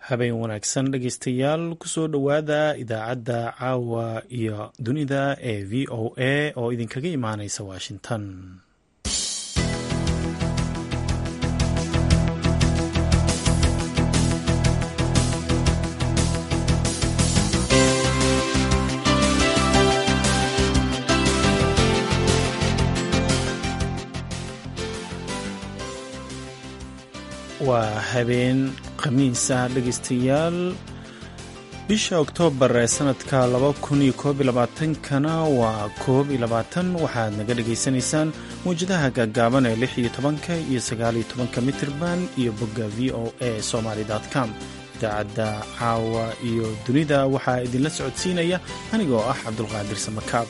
habeen wanaagsan dhegeystayaal kusoo dhowaada idaacadda caawa iyo dunida ee v o a oo idinkaga imaaneysa washington waa habeen khamiisa dhegeystayaal bisha oktoobar ee sanadka kana waa koob iyo labaatan waxaad naga dhagaysanaysaan mawjadaha gaagaaban ee lix iyo tobanka iyo sagaal iyo tobanka mitirban iyo bogga v o a somaly com idaacadda caawa iyo dunida waxaa idinla socodsiinaya anigoo ah cabdulqaadir samakaab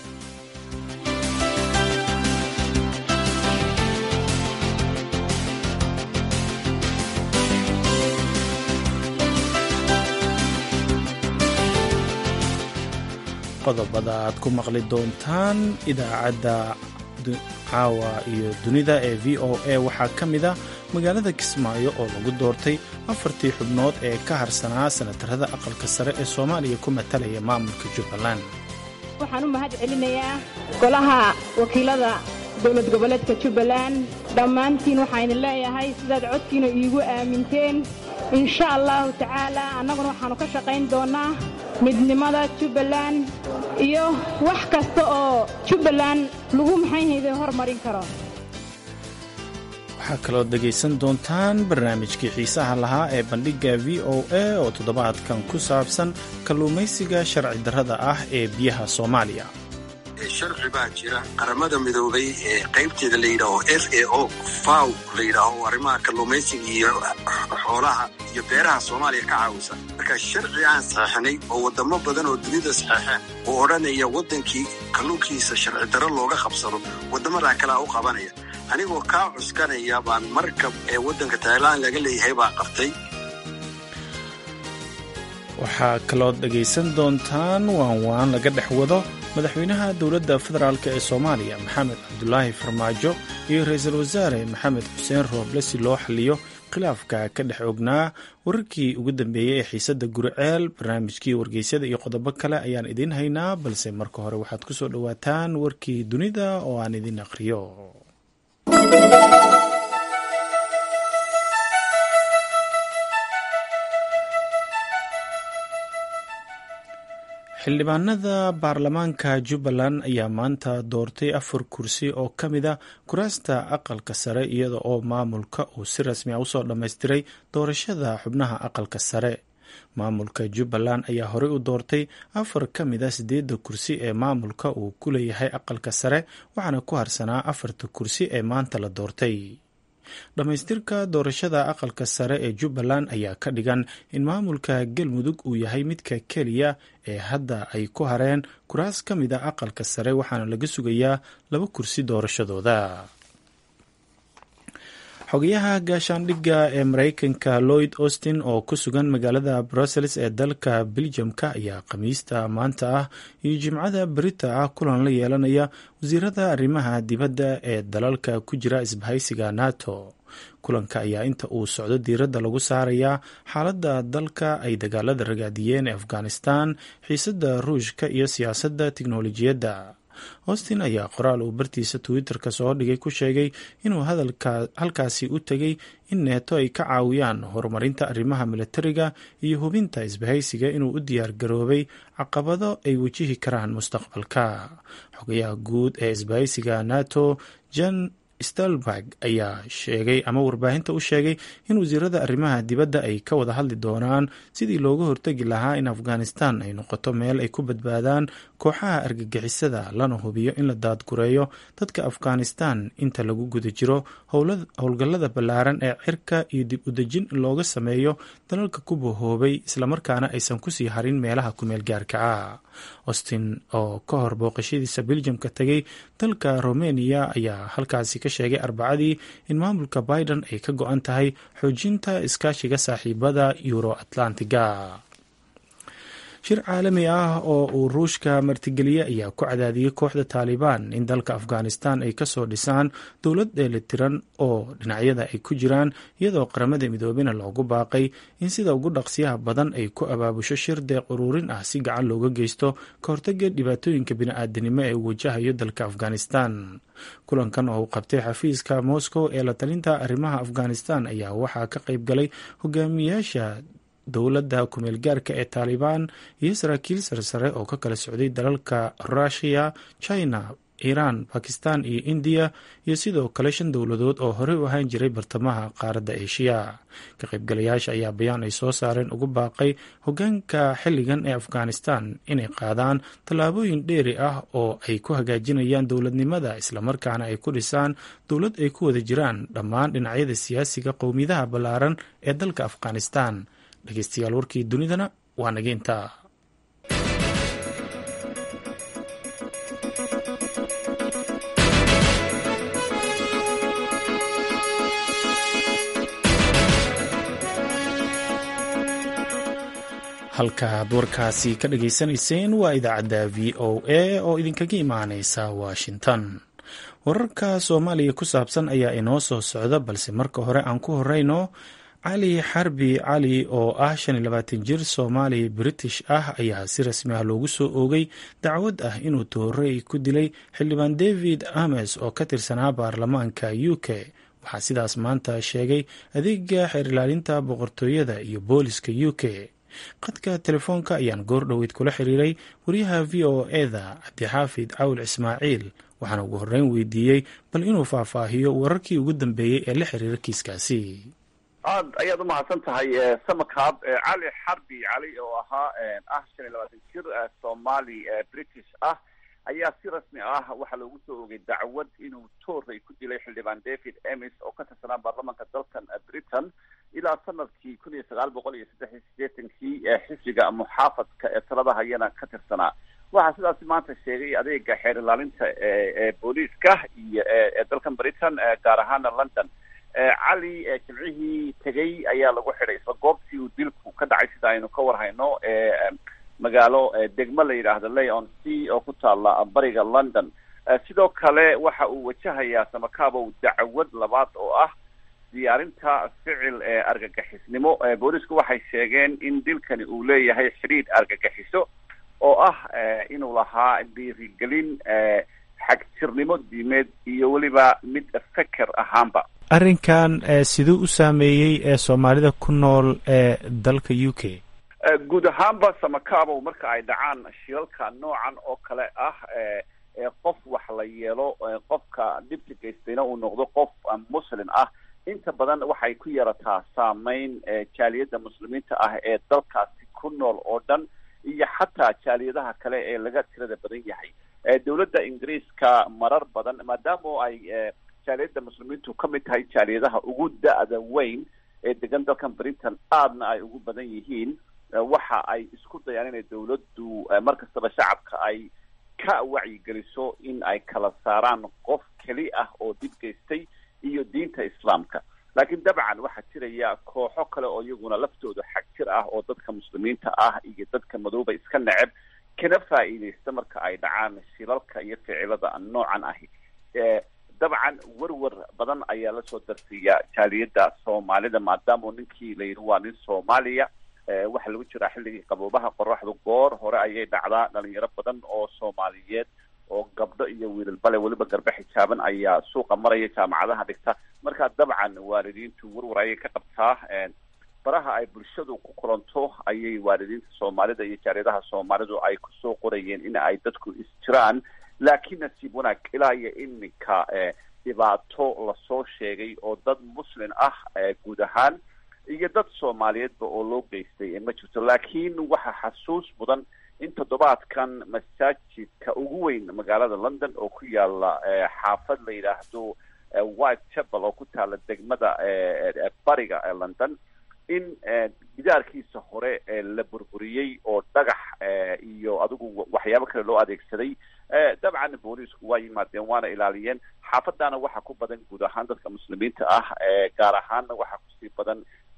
qodobada aad ku maqli doontaan idaacadda caawa iyo dunida ee v o a waxaa ka mid a magaalada kismaayo oo lagu doortay afartii xubnood ee ka harsanaa sanatarada aqalka sare ee soomaaliya ku matalaya maamulka jubbaland waxaan u mahad celinayaa golaha wakiilada dowlad goboleedka jubbaland dhammaantiin waxaynu leeyahay sidaad codkiina iigu aaminteen insha allahu tacaala annaguna waxaannu ka shaqayn doonnaa midnimada jubbaland iyo wax kasta oo jubbaland lagu maxayhayda hormarin karo waxaa kaloo dhegaysan doontaan barnaamijkii xiisaha lahaa ee bandhigga v o a oo toddobaadkan ku saabsan kalluumaysiga sharci darrada ah ee biyaha soomaaliya sharci baa jira qaramada midoobay ee qaybteeda la yidhaaho f a o faw la yidhaaho arrimaha kalluumaysiga iyo xoolaha iyo beeraha soomaaliya ka caawisa marka sharci aan saxeixnay oo waddamo badan oo dunida saxeexeen oo odhanaya waddankii kalluunkiisa sharci darro looga qabsado waddamadaa kalea u qabanaya anigoo kaa cuskanaya baan markab ee waddanka tailan laga leeyahay baa qabtay waxaa kalood dhegaysan doontaan waan waan laga dhex wado madaxweynaha dowladda federaalk ee soomaaliya maxamed cabdulaahi farmaajo iyo ra-iisul wasaare maxamed xuseen rooble si loo xaliyo khilaafka ka dhex ognaa wararkii ugu dambeeyey ee xiisadda guriceel barnaamijkii wargeysyada iyo qodobo kale ayaan idiin haynaa balse marka hore waxaad ku soo dhowaataan warkii dunida oo aan idin aqhriyo xildhibaanada baarlamaanka jubbaland ayaa maanta doortay afar kursi oo ka mid a kuraasta aqalka sare iyada oo maamulka uu si rasmi a usoo dhammaystiray doorashada xubnaha aqalka sare maamulka jubbaland ayaa horey u doortay afar ka mid a sideedda kursi ee maamulka uu ku leeyahay aqalka sare waxaana ku harsanaa afarta kursi ee maanta la doortay dhammaystirka doorashada aqalka sare ee jubbaland ayaa ka dhigan in maamulka galmudug uu yahay midka keliya ee hadda ay ku hareen kuraas ka mid a aqalka sare waxaana laga sugayaa laba kursi doorashadooda xogayaha gaashaandhigga ee mareykanka lloyd austin oo ku sugan magaalada brussels ee dalka beljamka ayaa khamiista maanta ah iyo jimcada berita ah kulan la yeelanaya wasiirada arrimaha dibadda ee dalalka ku jira isbahaysiga nato kulanka ayaa inta uu socdo diiradda lagu saarayaa xaaladda dalka ay dagaalada ragaadiyeen ee afghanistan xiisadda ruushka iyo siyaasadda tiknolojiyadda austin ayaa qoraal uu bartiisa twitter-ka soo dhigay ku sheegay inuu halkaasi u tegay in neeto ay ka caawiyaan horumarinta arrimaha milatariga iyo hubinta isbahaysiga inuu u diyaar garoobay caqabado ay wajihi karaan mustaqbalka xogayaha guud ee isbahaysiga nato jan stelberg ayaa sheegay ama warbaahinta u sheegay in wasiirada arrimaha dibadda ay ka wada hadli doonaan sidii looga hortegi lahaa in afghanistan ay noqoto meel ay ku badbaadaan kooxaha argagixisada lana hubiyo in la daadgureeyo dadka afghanistan inta lagu guda jiro howlgallada ballaaran ee cirka iyo dib udejin looga sameeyo dalalka ku bahoobay islamarkaana aysan kusii harin meelaha kumeel gaarka ah austin oo ka hor booqashadiisa beljamka tegay dalka romania ayaa halkaasi ka sheegay arbacadii in maamulka biden ay ka go-an tahay xoojinta iskaashiga saaxiibada euro atlantiga shir caalami ah oo uu ruushka martigeliyey ayaa ku cadaadiyey kooxda taalibaan in dalka afghanistan ay kasoo dhisaan dowlad dheelitiran oo dhinacyada ay ku jiraan iyadoo qaramada midoobena loogu baaqay in sida ugu dhaqsiyaha badan ay ku abaabusho shir deeq uruurin ah si gacan looga geysto ka hortaga dhibaatooyinka bini-aadanimo ee uu wajahayo dalka afghanistan kulankan oo uu qabtay xafiiska moscow ee la talinta arrimaha afghanistan ayaa waxaa ka qayb galay hogaamiyaasha dowladda kumeel gaarka ee taalibaan iyo saraakiil sarsare oo ka kala socday dalalka rushiya china iiraan bakistan iyo indiya iyo sidoo kale shan dowladood oo horey u ahaan jiray bartamaha qaaradda eeshiya ka qaybgalayaasha ayaa bayaan ay soo saareen ugu baaqay hogaanka xilligan ee afghanistan inay qaadaan tallaabooyin dheeri ah oo ay ku hagaajinayaan dowladnimada islamarkaana ay ku dhisaan dowlad ay ku wada jiraan dhammaan dhinacyada siyaasiga qowmiyadaha ballaaran ee dalka afghanistan dhegeystayaal warkii dunidana waa nageynta halkaaad warkaasi ka dhageysanayseen waa idaacadda v o a oo idinkaga imaaneysa washington wararka soomaaliya ku saabsan ayaa inoo soo socda balse marka hore aan ku horeyno cali xarbi cali oo ah shan iyo labaatan jir soomaali british ah ayaa si rasmi ah loogu soo oogay dacwad ah inuu toorey ku dilay xildhibaan david ames oo ka tirsanaa baarlamaanka u k waxaa sidaas maanta sheegay adeega xeer ilaalinta boqortooyada iyo booliska u k qadka telefoonka ayaan goor dhoweyd kula xiriiray wariyaha v o eda cabdixaafid cawl ismaaciil waxaana ugu horreyn weydiiyey bal inuu faahfaahiyo wararkii ugu dambeeyey ee la xiriira kiiskaasi aad ayaad umahadsan tahay samakaab cali xarbi cali oo ahaa ah shan iyo labaatan jir soomaali british ah ayaa si rasmi ah waxaa loogu soo ogay dacwad inuu toorey ku dilay xildhibaan david emis oo ka tirsanaa baarlamanka dalkan britain ilaa sanadkii kun iyo sagaal boqol iyo saddex iyo siddeetankii xisbiga muxaafadka ee talada hayana ka tirsanaa waxaa sidaasi maanta sheegay adeega xeer ilaalinta ee booliiska iyo ee dalkan britain gaar ahaana london cali jimcihii tegey ayaa lagu xidhay isla goobtii uu dilku ka dhacay sida aynu ka warhayno magaalo degmo la yidhaahdo leon c oo ku taala bariga london sidoo kale waxa uu wajahayaa samakabow dacwad labaad oo ah diyaarinta ficil argagixisnimo boolisku waxay sheegeen in dilkani uu leeyahay xidhiidh argagixiso oo ah inuu lahaa dhiirigelin xagjirnimo diimeed iyo weliba mid feker ahaanba arrinkan siduu u saameeyey ee soomaalida ku nool ee dalka u k guud ahaanba samakabow marka ay dhacaan shilalka noocan oo kale ah qof wax la yeelo qofka dhibka geystayna uu noqdo qof muslim ah inta badan waxay ku yarataa saameyn jaaliyadda muslimiinta ah ee dalkaasi ku nool oo dhan iyo xataa jaaliyadaha kale ee laga tirada badan yahay dowladda ingiriiska marar badan maadaama ay jaaliyadda muslimiintu ka mid tahay jaaliyadaha ugu da-da weyn ee degan dalkan britain aadna ay ugu badan yihiin waxa ay isku dayaan inay dowladdu mar kastaba shacabka ay ka wacyigeliso in ay kala saaraan qof keli ah oo dib geystay iyo diinta islaamka laakiin dabcan waxaa jiraya kooxo kale oo iyaguna laftooda xagjir ah oo dadka muslimiinta ah iyo dadka madooba iska neceb kana faa'iidaysta marka ay dhacaan shilalka iyo ficilada noocan ahi dabcan werwer badan ayaa lasoo darsiiya jaaliyadda soomaalida maadaama ninkii la yidhi waa nin soomaaliya waxaa lagu jiraa xilligii qaboobaha qoraxdu goor hore ayay dhacdaa dhalinyaro badan oo soomaaliyeed oo gabdho iyo wiilalbale weliba garbe xijaaban ayaa suuqa maraya jaamacadaha dhigta marka dabcan waalidiintu werwer ayay ka qabtaa baraha ay bulshadu ku kulanto ayay waalidiinta soomaalida iyo jaaliyadaha soomaalidu ay kusoo qorayeen in ay dadku isjiraan laakiin nasiib wanaag ilaa iyo iminka dhibaato lasoo sheegay oo dad muslin ah guud ahaan iyo dad soomaaliyeedba oo loo geystay ma jirto laakiin waxaa xasuus mudan in toddobaadkan masaajidka ugu weyn magaalada london oo ku yaala xaafad la yidhaahdo white chapel oo ku taala degmada bariga ee london in gidaarkiisa hore la burburiyey oo dhagax iyo adigu waxyaabo kale loo adeegsaday dabcan booliisku waa yimaadeen waana ilaaliyeen xaafadana waxaa ku badan guud ahaan dadka muslimiinta ah gaar ahaanna waxaa kusii badan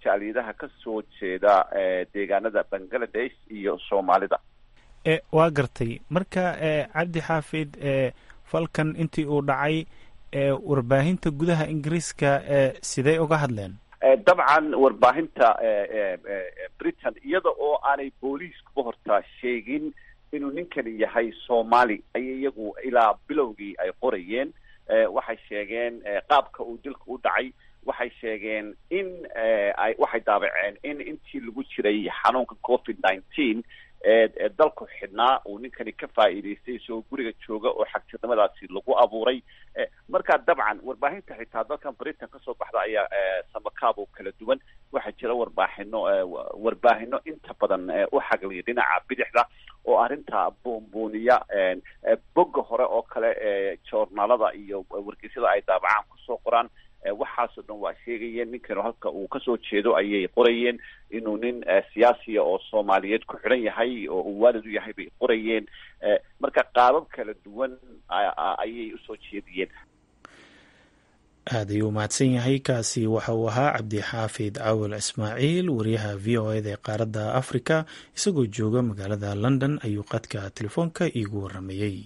jaaliyadaha ka soo jeeda deegaanada bangladesh iyo soomaalida waa gartay marka cabdi xaafid falkan intii uu dhacay warbaahinta gudaha ingiriiska sidee uga hadleen dabcan warbaahinta britain iyada oo aanay booliiskuba horta sheegin inuu ninkani yahay soomaali ayay iyagu ilaa bilowgii ay qorayeen waxay sheegeen qaabka uu dilka u dhacay waxay sheegeen in ay waxay daabaceen in intii lagu jiray xanuunka covid nineteen ee dalku xidhnaa uu ninkani ka faa'iidaystay isagoo guriga jooga oo xagjirnimadaasi lagu abuuray marka dabcan warbaahinta xitaa dalkan britain kasoo baxda ayaa samakaab oo kala duwan waxaa jira warbaaxino warbaahino inta badan u xagliya dhinaca bidixda oo arrinta buunbuuniya bogga hore oo kale joornaalada iyo wargeysyada ay daabacaan kusoo qoraan waxaasoo dhan waa sheegayeen ninkanu halka uu kasoo jeedo ayay qorayeen inuu nin siyaasiya oo soomaaliyeed ku xidhan yahay oo uu waalid u yahay bay qorayeen marka qaabab kala duwan ayay usoo jeediyeen aad ayuu mahadsan yahay kaasi waxa uu ahaa cabdixaafid cawil ismaaciil wariyaha v o eda ee qaaradda africa isagoo jooga magaalada london ayuu qadka telefoonka iigu waramayey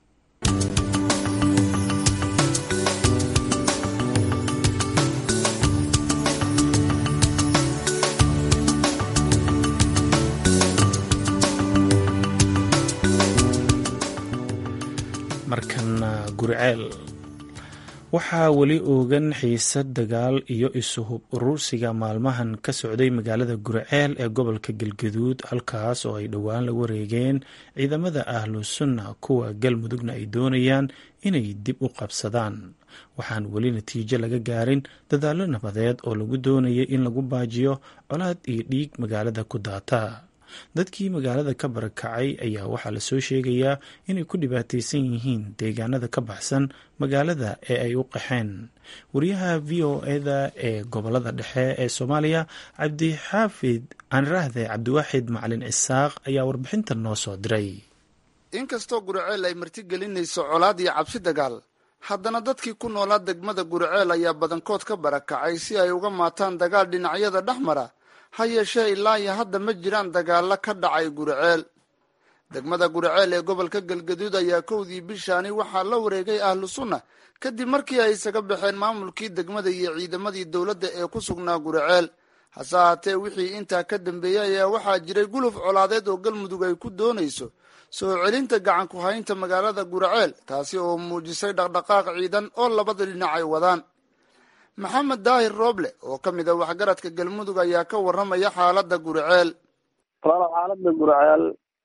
markana guriceel waxaa weli oogan xiisad dagaal iyo isuhub urursiga maalmahan ka socday magaalada guriceel ee gobolka galgaduud halkaas oo ay dhowaan la wareegeen ciidamada ahlu sunna kuwa galmudugna ay doonayaan inay dib u qabsadaan waxaan weli natiijo laga gaarin dadaallo nabadeed oo lagu doonayay in lagu baajiyo colaad iyo dhiig magaalada ku daata dadkii magaalada ka barakacay ayaa waxaa lasoo sheegayaa inay ku dhibaataysan yihiin deegaanada ka baxsan magaalada ee ay u qaxeen wariyaha v o eda ee gobolada dhexe ee soomaaliya cabdixaafid aaniraahde cabdiwaaxid macalin cisaaq ayaa warbixintan noo soo diray inkastoo guriceel ay martigelinayso colaad iyo cabsi dagaal haddana dadkii ku noolaa degmada guriceel ayaa badankood ka barakacay si ay uga maataan dagaal dhinacyada dhex mara ha yeeshee ilaa iyo hadda ma jiraan dagaalo ka dhacay guriceel degmada guriceel ee gobolka galgaduud ayaa kowdii bishaani waxaa la wareegay ahlu sunna kadib markii ay isaga baxeen maamulkii degmada iyo ciidamadii dowladda ee ku sugnaa guriceel hase ahaatee wixii intaa ka dambeeyey ayaa waxaa jiray guluf colaadeed oo galmudug ay ku doonayso soo celinta gacan ku haynta magaalada guriceel taasi oo muujisay dhaqdhaqaaq ciidan oo labada dhinac ay wadaan maxamed daahir rooble oo ka mid a waxgaradka galmudug ayaa ka warramaya xaaladda guriceel walaal xaaladda guriceel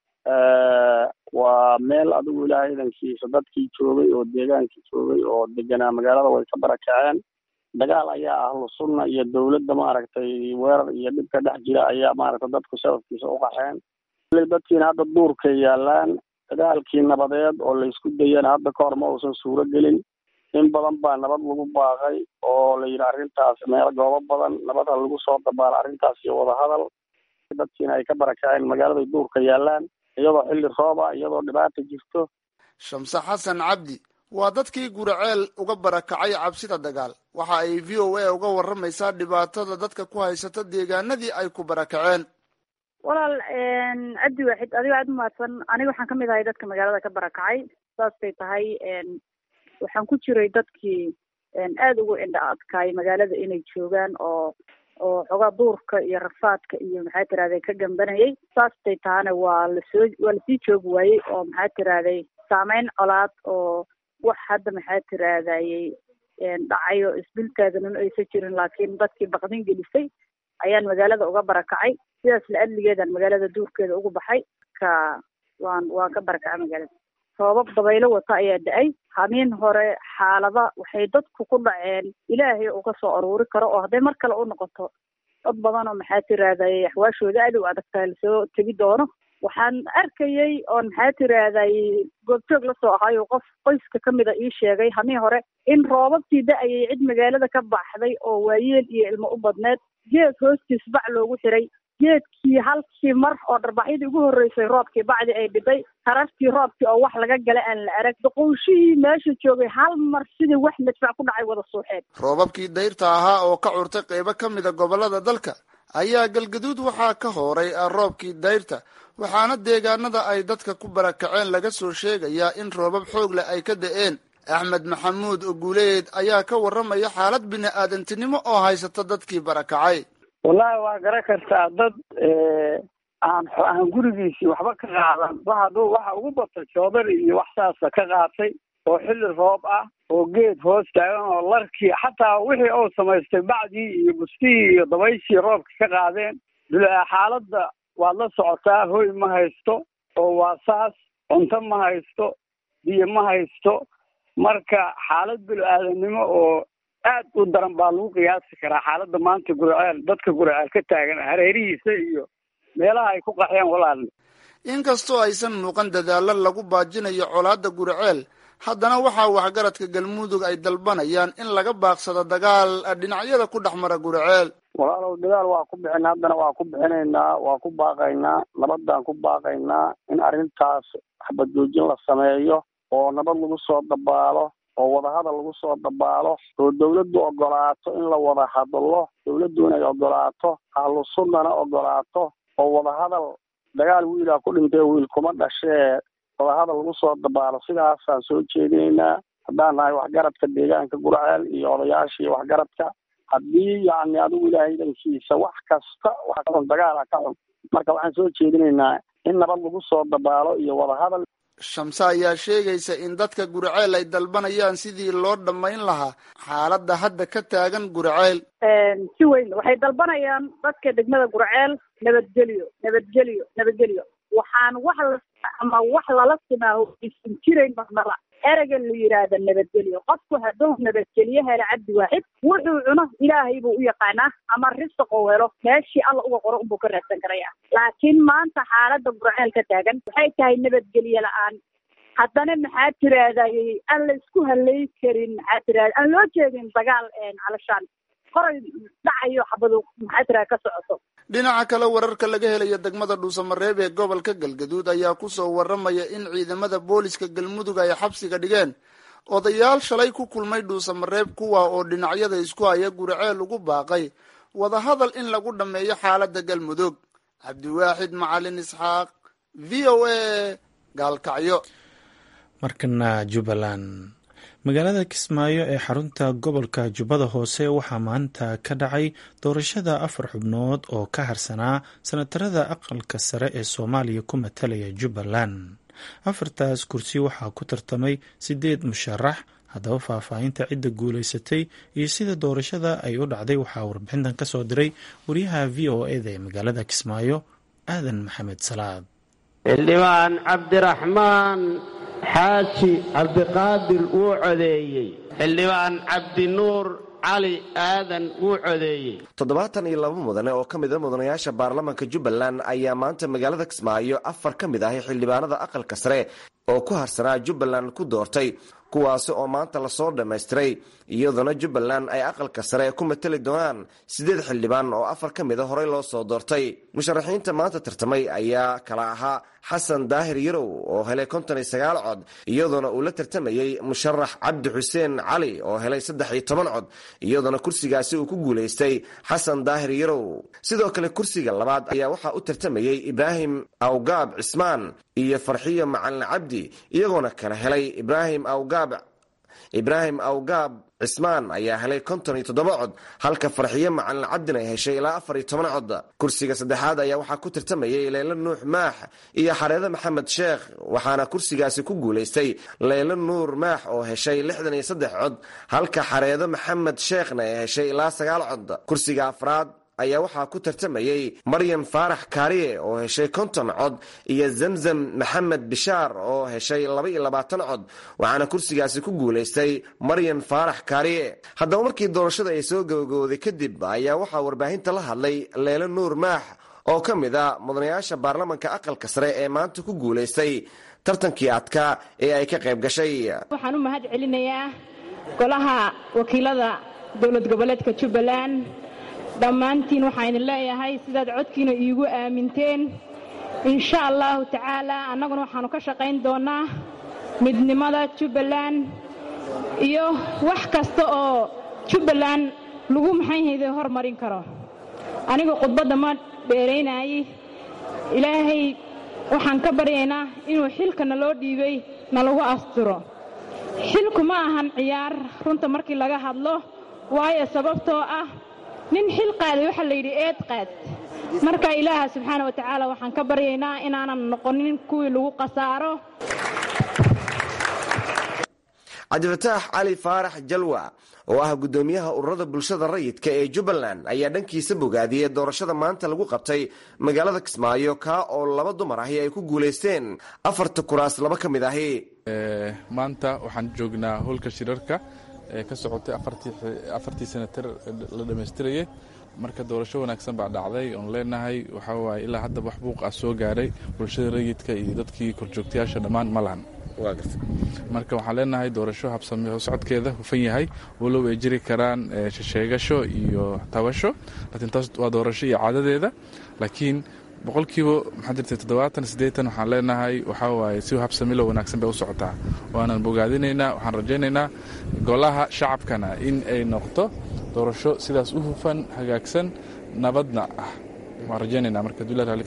waa meel adigu ilaahay idankiisa dadkii joogay oo deegaankii joogay oo deganaa magaalada way ka barakaceen dagaal ayaa ahlu sunna iyo dowladda maaragtay weerar iyo dhib ka dhex jira ayaa maaragtay dadku sababkiisa u qaxeen dadkiina hadda duurkay yaalaan dagaalkii nabadeed oo laysku dayana hadda ka hor ma uusan suuro gelin in badan baa nabad lagu baaqay oo la yidhi arrintaas meel goobo badan nabada lagu soo dabaalo arrintaas iyo wadahadal dadkiina ay ka barakaceen magaaladay duurka yaalaan iyadoo xilli rooba iyadoo dhibaata jirto shamse xasan cabdi waa dadkii guriceel uga barakacay cabsida dagaal waxa ay v o a uga warramaysaa dhibaatada dadka ku haysata deegaanadii ay ku barakaceen walaal cabdi waaxid adigo aada umahadsan aniga waxaan kamid ahay dadka magaalada ka barakacay saasbay tahay waxaan ku jiray dadkii aada ugu indha adkaay magaalada inay joogaan oo oo xogaa duurka iyo rafaadka iyo maxaa tirahday ka gambanayay saastay tahana waa lasoo waa lasii joogi waayey oo maxaa tirahday saameyn colaad oo wax hadda maxaa tirahdayey dhacayo isdultaaganun aysan jirin laakiin dadkii baqdin gelisay ayaan magaalada uga barakacay sidaas la adligeedaan magaalada duurkeeda ugu baxay ka waan waan ka barakacay magaalada sababab dabaylo wata ayaa da-ay hamiin hore xaalada waxay dadku ku dhaceen ilaahay uu ka soo aruuri karo oo hadday mar kale u noqoto dad badan oo maxaa tirahdayy axwaashooda aad u adagtaa lasoo tegi doono waxaan arkayay oon maxaa tirahdayy goobjoog lasoo ahaayo qof qoyska kamid a ii sheegay hamiin hore in roobabkii da-ayay cid magaalada ka baxday oo waayeel iyo ilmo u badneed geed hoostiis bac loogu xiray geedkii halkii mar oo dharbaxyadii ugu horreysay roobkii bacdi ay dhibay tarartii roobkii oo wax laga gala aan la arag doqowshihii meesha joogay hal mar sidii wax madfac ku dhacay wada suuxeen roobabkii dayrta ahaa oo ka curtay qeybo ka mida gobollada dalka ayaa galgaduud waxaa ka hooray roobkii dayrta waxaana deegaanada ay dadka ku barakaceen laga soo sheegayaa in roobab xoog leh ay ka da'een axmed maxamuud guuleed ayaa ka warramaya xaalad bini-aadantinimo oo haysata dadkii barakacay wallahi waa garan kartaa dad aan aan gurigiisii waxba ka qaadan bahaduu waxa ugu bata joodari iyo wax saasa ka qaatay oo xilli roob ah oo geed hoos taagan oo larkii xataa wixii uu samaystay bacdii iyo bustihii iyo dabayshii roobka ka qaadeen xaaladda waad la socotaa hoy ma haysto oo waa saas cunto ma haysto biyo ma haysto marka xaalad bilo-aadanimo oo aad u daran baa lagu qiyaasi karaa xaaladda maanta guriceel dadka guriceel ka taagan hareerihiisa iyo meelaha ay ku qaxyeen walaal inkastoo aysan muuqan dadaallo lagu baajinayo colaadda guriceel haddana waxaa waxgaradka galmudug ay dalbanayaan in laga baaqsado dagaal dhinacyada ku dhex mara guriceel walaalow dagaal waa ku bixina haddana waa ku bixinaynaa waa ku baaqaynaa nabadaan ku baaqaynaa in arrintaas xabadjoojin la sameeyo oo nabad lagu soo dabaalo oo wadahadal lagu soo dabaalo oo dawladdu ogolaato in la wada hadlo dawladdu inay ogolaato ahlu sunnana ogolaato oo wadahadal dagaal wiilaa ku dhintay wiil kuma dhashee wadahadal lagu soo dabaalo sidaasaan soo jeedinaynaa haddaan nahay waxgaradka deegaanka gurceel iyo odayaashii waxgaradka haddii yacni adigu ilaahay dankiisa wax kasta wax ka xun dagaala ka xun marka waxaan soo jeedinaynaa in nabad lagu soo dabaalo iyo wadahadal shamse ayaa sheegaysa in dadka guriceel ay dalbanayaan sidii loo dhammayn lahaa xaaladda hadda ka taagan guriceel si weyn waxay dalbanayaan dadka degmada gurceel nabadgelyo nabadgelyo nabadgelyo waxaan wax la ama wax lala simaaho aysan jirayn marnaba ereyga la yidhaahda nabadgelyo qofku hadduu nabadgelyo helo cabdi waaxid wuxuu cuno ilaahay buu u yaqaanaa ama risaqou helo meeshii alla uga qoro unbuu ka raadsan karaya laakiin maanta xaaladda gurceel ka taagan waxay tahay nabadgelyo la-aan haddana maxaa tirahdayy aan la isku halay karin maxaa tirahda aan loo jeedin dagaal calashaan qoray dhacayo xabadu maxaa tirahda ka socoto dhinaca kale wararka laga helayo degmada dhuusamareeb ee gobolka galgaduud ayaa kusoo waramaya in ciidamada booliska galmudug ay xabsiga dhigeen odayaal shalay ku kulmay dhuusamareeb kuwa oo dhinacyada isku haya guriceel ugu baaqay wadahadal in lagu dhammeeyo xaaladda galmudug cabdiwaaxid macalin isxaaq v o a gaalkacyo markana jubbaland magaalada kismaayo ee xarunta gobolka jubbada hoose waxaa maanta ka dhacay doorashada afar xubnood oo ka harsanaa sanatarada aqalka sare ee soomaaliya ku matalaya jubbaland afartaas kursi waxaa ku tartamay sideed musharax haddaba faahfaahinta cidda guulaysatay iyo sida doorashada ay u dhacday waxaa warbixintan ka soo diray wariyaha v o eda ee magaalada kismaayo aadan maxamed salaad xildhibaan cabdiraxmaan xaaji cabdiqaadir wuu codeeyey xildhibaan cabdinuur cali aadan wuu codeeyey toddobaatan iyo laba mudane oo ka mid a mudanayaasha baarlamaanka jubbaland ayaa maanta magaalada kismaayo afar ka mid ahi xildhibaanada aqalka sare oo ku harsanaa jubbaland ku doortay kuwaasi oo maanta lasoo dhammaystiray iyadoona jubbaland ay aqalka sare ku matali doonaan siddeed xildhibaan oo afar ka mid a horey loo soo doortay musharaxiinta maanta tartamay ayaa kala ahaa xasan daahir yarow oo helay konton iyo sagaal cod iyadoona uu la tartamayey musharax cabdi xuseen cali oo helay saddex iyo toban cod iyadoona kursigaasi uu ku guulaystay xasan daahir yarow sidoo kale kursiga labaad ayaa waxaa u tartamayey ibraahim awgaab cismaan iyo farxiyo macalin cabdi iyagoona kala helay ibraahim awgaab ibraahim awgaab cismaan ayaa helay konton iyo toddoba cod halka farxiyo macalin cabdin ay heshay ilaa afar iyo toban cod kursiga saddexaad ayaa waxaa ku tartamayay leylo nuux maax iyo xareede maxamed sheekh waxaana kursigaasi ku guulaystay leylo nuur maax oo heshay lixdan iyo saddex cod halka xareedo maxamed sheekhna ay heshay ilaa sagaal cod kursiga afraad ayaa waxaa ku tartamayey maryan faarax kaariye oo heshay konton cod iyo zamzam maxamed bishaar oo heshay laba iyo labaatan cod waxaana kursigaasi ku guulaystay maryan faarax kaariye haddaba markii doorashada ay soo gabagabooday kadib ayaa waxaa warbaahinta la hadlay leelo nuur maax oo ka mid a mudanayaasha baarlamanka aqalka sare ee maanta ku guulaystay tartankii adkaa ee ay ka qayb gashay waxaan u mahad celinayaa golaha wakiilada dowlad goboleedka jubbaland dhammaantiin waxaan idin leeyahay sidaad codkiina iigu aaminteen insha allahu tacaalaa annaguna waxaannu ka shaqayn doonnaa midnimada jubbaland iyo wax kasta oo jubbaland lagu maxayhayde hormarin karo aniga khudbadda ma dheeraynayay ilaahay waxaan ka baryaynaa inuu xilka naloo dhiibay nalagu astiro xilku ma ahan ciyaar runta markii laga hadlo waayo sababtoo ah nin xil qaaday waxaa la yidhi eed qaad marka ilaaha subxaana wa tacaala waxaan ka baryaynaa inaanan noqonin kuwii lagu khasaaro cabdifataax cali faarax jalwa oo ah guddoomiyaha ururada bulshada rayidka ee jubbaland ayaa dhankiisa bogaadiyey doorashada maanta lagu qabtay magaalada kismaayo kaa oo laba dumar ahi ay ku guulaysteen afarta kuraas laba ka mid ahi maanta waxaan joognaa howlka shirarka ee ka socotay afartii senatar la dhammaystirayay marka doorasho wanaagsan baa dhacday oon leenahay waxaa waaye ilaa hadda wax buuq ah soo gaaray bulshada rayidka iyo dadkii korjoogtayaasha dhammaan ma lahan marka waxaan leenahay doorasho habsami socodkeeda hufan yahay walow ay jiri karaan sheegasho iyo tabasho laakiin taas waa doorasho iyo caadadeeda laakiin boqolkiiba maxaa jirta toddobaatan siddeetan waxaan leenahay waxaa waaye si habsamilo wanaagsan bay u socotaa waanan bogaadinaynaa waxaan rajaynaynaa golaha shacabkana in ay noqoto doorasho sidaas u hufan hagaagsan nabadna ah waan rajaynayna marka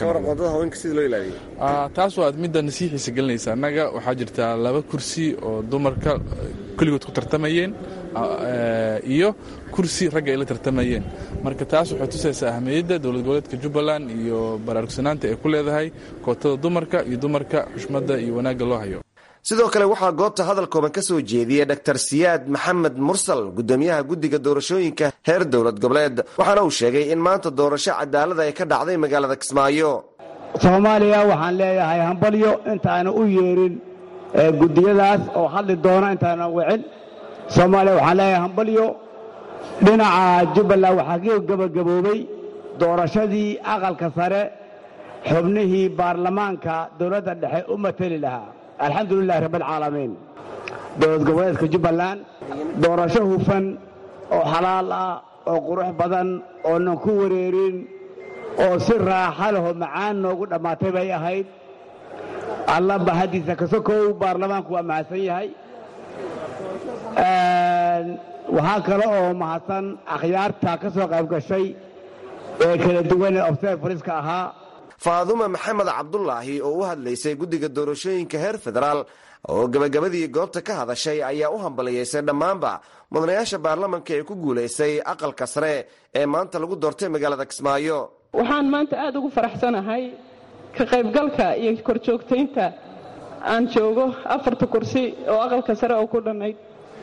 taas waa midda nasiixiisa gelinaysa annaga waxaa jirtaa laba kursi oo dumarka kulligood ku tartamayeen iyo kursi ragga ay la tartamayeen marka taas waxay tusaysaa ahmiyadda dowlad goboleedka jubbaland iyo baraarugsanaanta ay ku leedahay kootada dumarka iyo dumarka xushmadda iyo wanaagga loo hayo sidoo kale waxaa goobta hadal kooban ka soo jeediyey dr siyaad maxamed mursal guddoomiyaha guddiga doorashooyinka heer dowlad goboleed waxaana uu sheegay in maanta doorasho cadaalada ay ka dhacday magaalada kismaayo soomaaliya waxaan leeyahay hambalyo intaana u yeerin guddiyadaas oo hadli doona intaana wicin soomaaliya waxaan leeyahay hambalyo dhinaca jubbaland waxaa ka gebagaboobay doorashadii aqalka sare xubnihii baarlamaanka dowladda dhexe u mateli lahaa alxamdu lilahi rabbialcaalamiin dowlad goboleedka jubbaland doorasho hufan oo xalaal ah oo qurux badan oonan ku wareerin oo si raaxa lehoo macaan noogu dhammaatay bay ahayd alla bahaddiisa kasokow baarlamaanku waa mahadsan yahay waxaa kale oo mahadsan akhyaarta ka soo qayb gashay ee kala duwan ee observariska ahaa faadume maxamed cabdulaahi oo u hadlaysay guddiga doorashooyinka heer federaal oo gebagabadii goobta ka hadashay ayaa u hambaliyaysay dhammaanba mudanayaasha baarlamanka ee ku guulaysay aqalka sare ee maanta lagu doortay magaalada kismaayo waxaan maanta aada ugu faraxsanahay ka qaybgalka iyo korjoogtaynta aan joogo afarta kursi oo aqalka sare oo ku dhannayd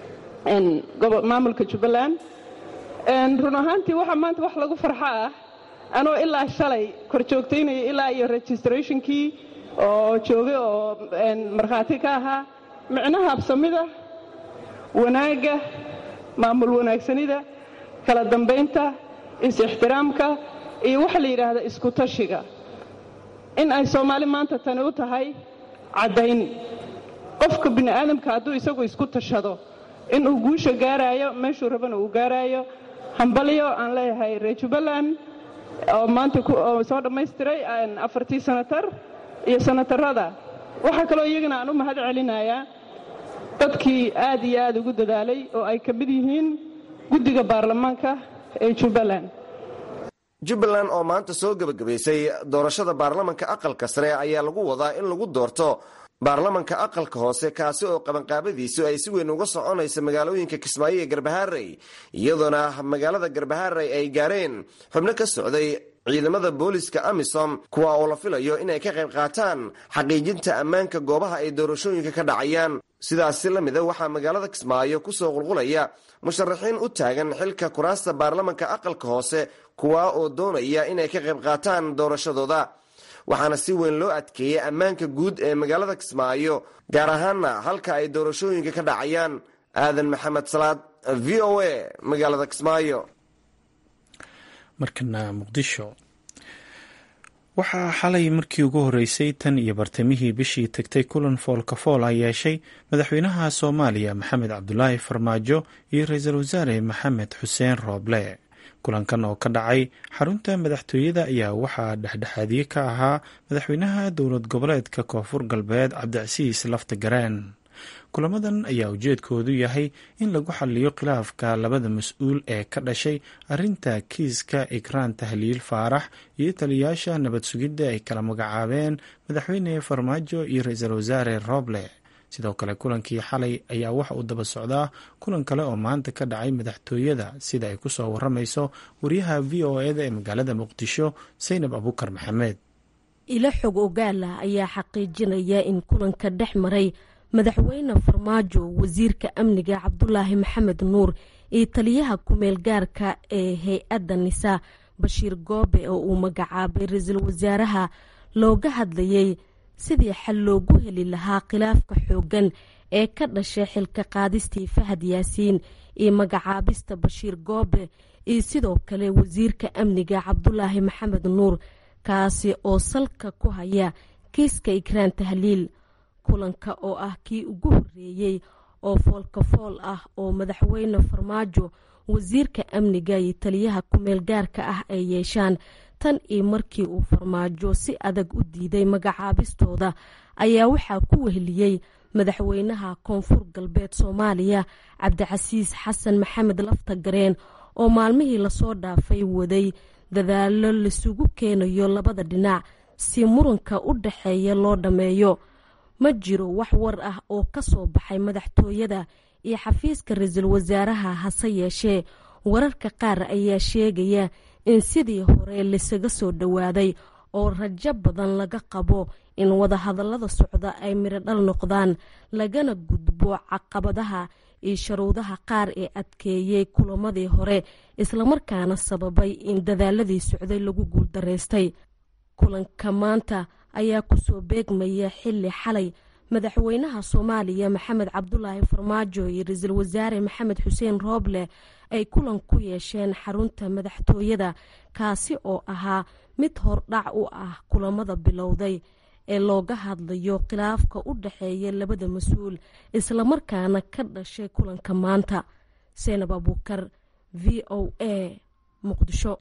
maamulka jubbaland run ahaantii waxaa maanta wax lagu farxo ah anoo ilaa shalay kor joogtaynaya ilaa iyo registrationkii oo joogay oo markhaati ka ahaa micnaha habsamida wanaagga maamul wanaagsanida kala dambaynta is-ixtiraamka iyo waxa la yidhaahda isku tashiga in ay soomaali maanta tani u tahay caddayn qofka bini aadamka hadduu isagu isku tashado inuu guusha gaaraayo meeshuu rabana uu gaaraayo hambalyo aan leeyahay reer jubbaland oo maanta soo dhammaystiray afartii sanatar iyo sanatarada waxaa kaloo iyagana aan u mahad celinayaa dadkii aad iyo aad ugu dadaalay oo ay ka mid yihiin guddiga baarlamaanka ee jubbaland jubbaland oo maanta soo gebagabaysay doorashada baarlamanka aqalka sare ayaa lagu wadaa in lagu doorto baarlamanka aqalka hoose kaasi oo qabanqaabadiisu ay si weyn uga soconaysa magaalooyinka kismaayo iyo garbaharey iyadoona magaalada garbaharey ay gaareen xubno ka socday ciidamada booliska amisom kuwa oo la filayo inay ka qayb qaataan xaqiijinta ammaanka goobaha ay doorashooyinka ka dhacayaan sidaasi la mida waxaa magaalada kismaayo kusoo qulqulaya musharaxiin u taagan xilka kuraasta baarlamanka aqalka hoose kuwa oo doonaya inay ka qayb qaataan doorashadooda waxaana si weyn loo adkeeyey ammaanka guud ee magaalada kismaayo gaar ahaanna halka ay doorashooyinka ka dhacayaan aadan maxamed salaad v o a magaalada kismaayo markana muqdisho waxaa xalay markii ugu horeysay tan iyo bartamihii bishii tagtay kulan foolkafool a yeeshay madaxweynaha soomaaliya maxamed cabdulaahi farmaajo iyo ra-iisul wasaare maxamed xuseen rooble kulankan oo ka dhacay xarunta madaxtooyada ayaa waxaa dhexdhexaadiye ka ahaa madaxweynaha dowlad goboleedka koonfur galbeed cabdicasiis lafta gareen kulamadan ayaa ujeedkoodu yahay in lagu xaliyo khilaafka labada mas-uul ee ka dhashay arinta kiiska ikraan tahliil faarax iyo taliyayaasha nabad sugidda ay kala magacaabeen madaxweyne farmaajo iyo ra-iisul wasaare roble sidoo kale kulankii xalay ayaa waxa uu daba socdaa kulan kale oo maanta ka dhacay madaxtooyada sida ay kusoo waramayso wariyaha v o eda ee magaalada muqdisho saynab abukar maxamed ilo xog ogaala ayaa xaqiijinaya in kulanka dhex maray madaxweyne farmaajo wasiirka amniga cabdulaahi maxamed nuur iyo taliyaha kumeel gaarka ee hay-adda nisa bashiir goobe oo uu magacaabay ra-iisul wasaaraha looga hadlayay sidii xal loogu heli lahaa khilaafka xooggan ee ka dhashay xilka qaadistii fahad yaasiin iyo magacaabista bashiir goobe iyo sidoo kale wasiirka amniga cabdulaahi maxamed nuur kaasi oo salka ku haya kiiska ikraan tahliil kulanka oo ah kii ugu horeeyey oo foolkafool ah oo madaxweyne farmaajo wasiirka amniga iyo taliyaha kumeel gaarka ah ay yeeshaan tan iyo markii uu farmaajo si adag u diiday magacaabistooda ayaa waxaa ku weheliyey madaxweynaha koonfur galbeed soomaaliya cabdicasiis xasan maxamed lafta gareen oo maalmihii lasoo dhaafay waday dadaalo laisugu keenayo labada dhinac si muranka u dhaxeeya loo dhammeeyo ma jiro wax war ah oo ka soo baxay madaxtooyada iyo xafiiska ra-iisul wasaaraha hase yeeshee wararka qaar ayaa sheegaya in sidii hore laisaga soo dhowaaday oo rajo badan laga qabo in wadahadallada socda ay mirodhal noqdaan lagana gudbo caqabadaha iyo sharuudaha qaar ee adkeeyey kulamadii hore islamarkaana sababay in dadaaladii socday lagu guuldaraystay kulanka maanta ayaa kusoo beegmaya xili xalay madaxweynaha soomaaliya maxamed cabdulaahi farmaajo iyo ra-iisul wasaare maxamed xuseen rooble ay kulan ku yeesheen xarunta madaxtooyada kaasi oo ahaa mid hordhac u ah kulamada bilowday ee looga hadlayo khilaafka u dhaxeeya labada mas-uul islamarkaana ka dhashay kulanka maanta seenab abuukar v o a muqdisho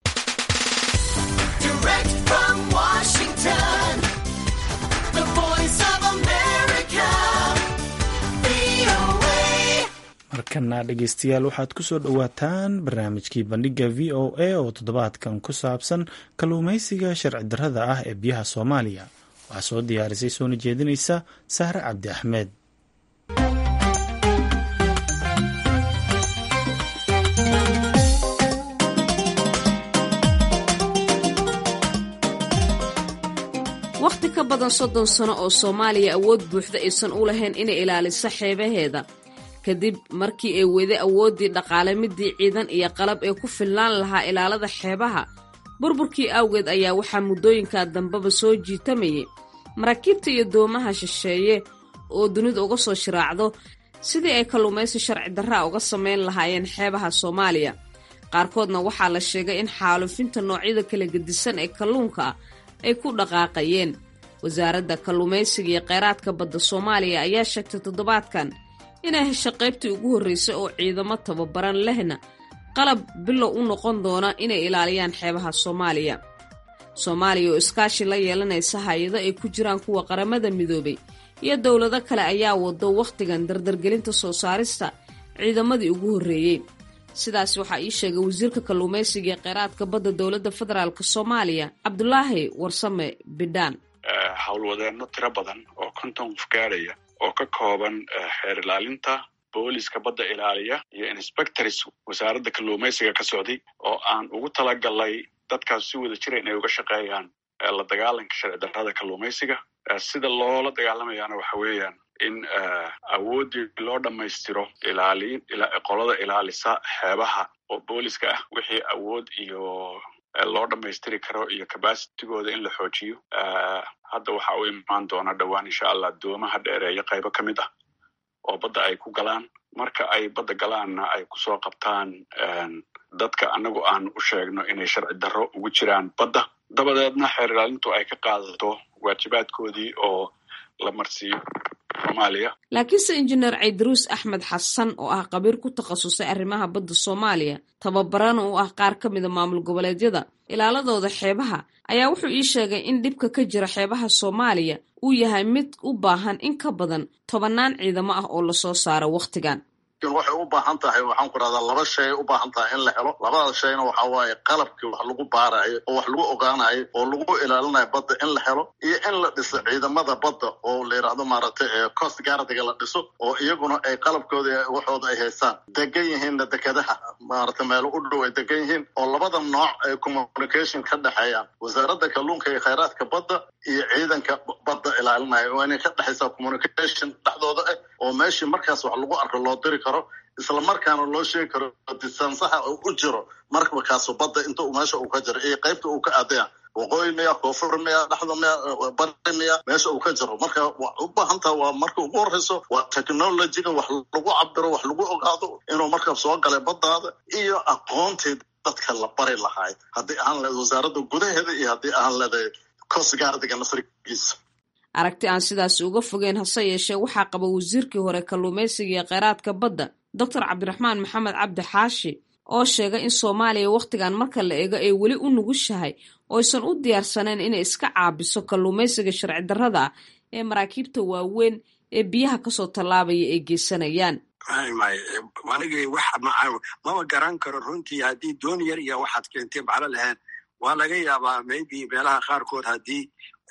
markana dhegeystayaal waxaad ku soo dhowaataan barnaamijkii bandhiga v o a oo toddobaadkan ku saabsan kalluumeysiga sharci darrada ah ee biyaha soomaaliya waxaa soo diyaarisay soona jeedinaysa sahre cabdi axmed wakhti ka badan soddon sano oo soomaaliya awood buuxda aysan u lahayn inay ilaaliso xeebaheeda kadib markii ay weday awooddii dhaqaale midii ciidan iyo qalab ee ku filnaan lahaa ilaalada xeebaha burburkii awgeed ayaa waxaa muddooyinkaa dambeba soo jiitamayay maraakiibta iyo doomaha shisheeye oo dunida uga soo shiraacdo sidii ay kalluumaysi sharci darraa uga samayn lahaayeen xeebaha soomaaliya qaarkoodna waxaa la sheegay in xaalufinta noocyada kala gedisan ee kalluunka ah ay ku dhaqaaqayeen wasaaradda kalluumaysiga iyo kheyraadka badda soomaaliya ayaa sheegtay toddobaadkan inay hesho qaybtii ugu horreysay oo ciidamo tababaran lehna qalab bilow u noqon doona inay ilaaliyaan xeebaha soomaaliya soomaaliya oo iskaashi la yeelanaysa hay-ado ay ku jiraan kuwa qaramada midoobay iyo dowlado kale ayaa wado wakhtigan dardargelinta soo saarista ciidamadii ugu horreeyey sidaas waxaa ii sheegay wasiirka kalluumaysiga ee kheyraadka badda dowladda federaalk soomaaliya cabdulaahi warsame bidhaan howlwadeenno tiro badan oo konton qof gaadhaya oo ka kooban xeer ilaalinta booliska badda ilaaliya iyo inspectors wasaaradda kalluumaysiga ka socday oo aan ugu talagalnay dadkaas si wada jira inay uga shaqeeyaan la dagaalanka sharci darrada kalluumaysiga sida loola dagaalamayaana waxa weeyaan in awooddii loo dhammaystiro ilaaliin qolada ilaalisa xeebaha oo booliska ah wixii awood iyo loo dhammaystiri karo iyo cabacitigooda in la xoojiyo hadda waxa u imaan doona dhowaan insha allah doomaha dheereeyo qaybo ka mid ah oo badda ay ku galaan marka ay badda galaanna ay kusoo qabtaan dadka anagu aan u sheegno inay sharci darro ugu jiraan badda dabadeedna xeer ilaalintu ay ka qaadato waajibaadkoodii oo la marsiiyo soomaaliya laakiinse injineer caydaruus axmed xasan oo ah qabiir ku takhasusay arrimaha badda soomaaliya tababarana u ah qaar ka mida maamul goboleedyada ilaaladooda xeebaha ayaa wuxuu ii sheegay in dhibka ka jira xeebaha soomaaliya uu yahay mid u baahan in ka badan tobannaan ciidamo ah oo lasoo saaro wakhtigan waxay u baahan tahay waxaan ku rahdaa laba shay u baahan tahay in la helo labada shayna waxa waaye qalabkii wax lagu baarayo oo wax lagu ogaanayo oo lagu ilaalinayo badda in la helo iyo in la dhiso ciidamada badda oo la yidhaahdo maaragtay coast guardiga la dhiso oo iyaguna ay qalabkooda waxooda ay haystaan degan yihiinna dekedaha maaragtay meelo u dhow ay degan yihiin oo labada nooc ay communication ka dhexeeyaan wasaaradda kalluunka iyo khayraadka badda iyo ciidanka badda ilaalinaya waa inay ka dhexaysaa communication dhexdooda ah oo meeshii markaas wax lagu arko loo diri karo isla markaana loo sheegi karo distansaha u jiro markakaasu badda inta meesha uu ka jiro iyo qaybta uu ka aadaya waqooyi miya koonfur miya dhexda miya bari miya meesha uu ka jiro marka u baahantaha waa marka ugu horeyso waa technologyga wax lagu cabiro wax lagu ogaado inuu marka soo galay baddaada iyo aqoontii dadka la bari lahaay haddii ahaan leed wasaaradda gudaheeda iyo haddii ahaan leedahay coast guardiga nasrigiisa aragti aan sidaasi uga fogeen hase yeeshee waxaa qaba wasiirkii hore kalluumaysiga iyo kheyraadka badda doctor cabdiraxmaan maxamed cabdi xaashi oo sheegay in soomaaliya wakhtigan marka la eego ay weli u nugushahay oysan u diyaarsanayn inay iska caabiso kalluumaysiga sharci darrada ah ee maraakiibta waaweyn ee biyaha kasoo tallaabaya ay geysanayaan anigay wax mama garan karo runtii haddii doon yar iyo waxaad keentay maclo lahayn waa laga yaabaa maybe meelaha qaarkood haddii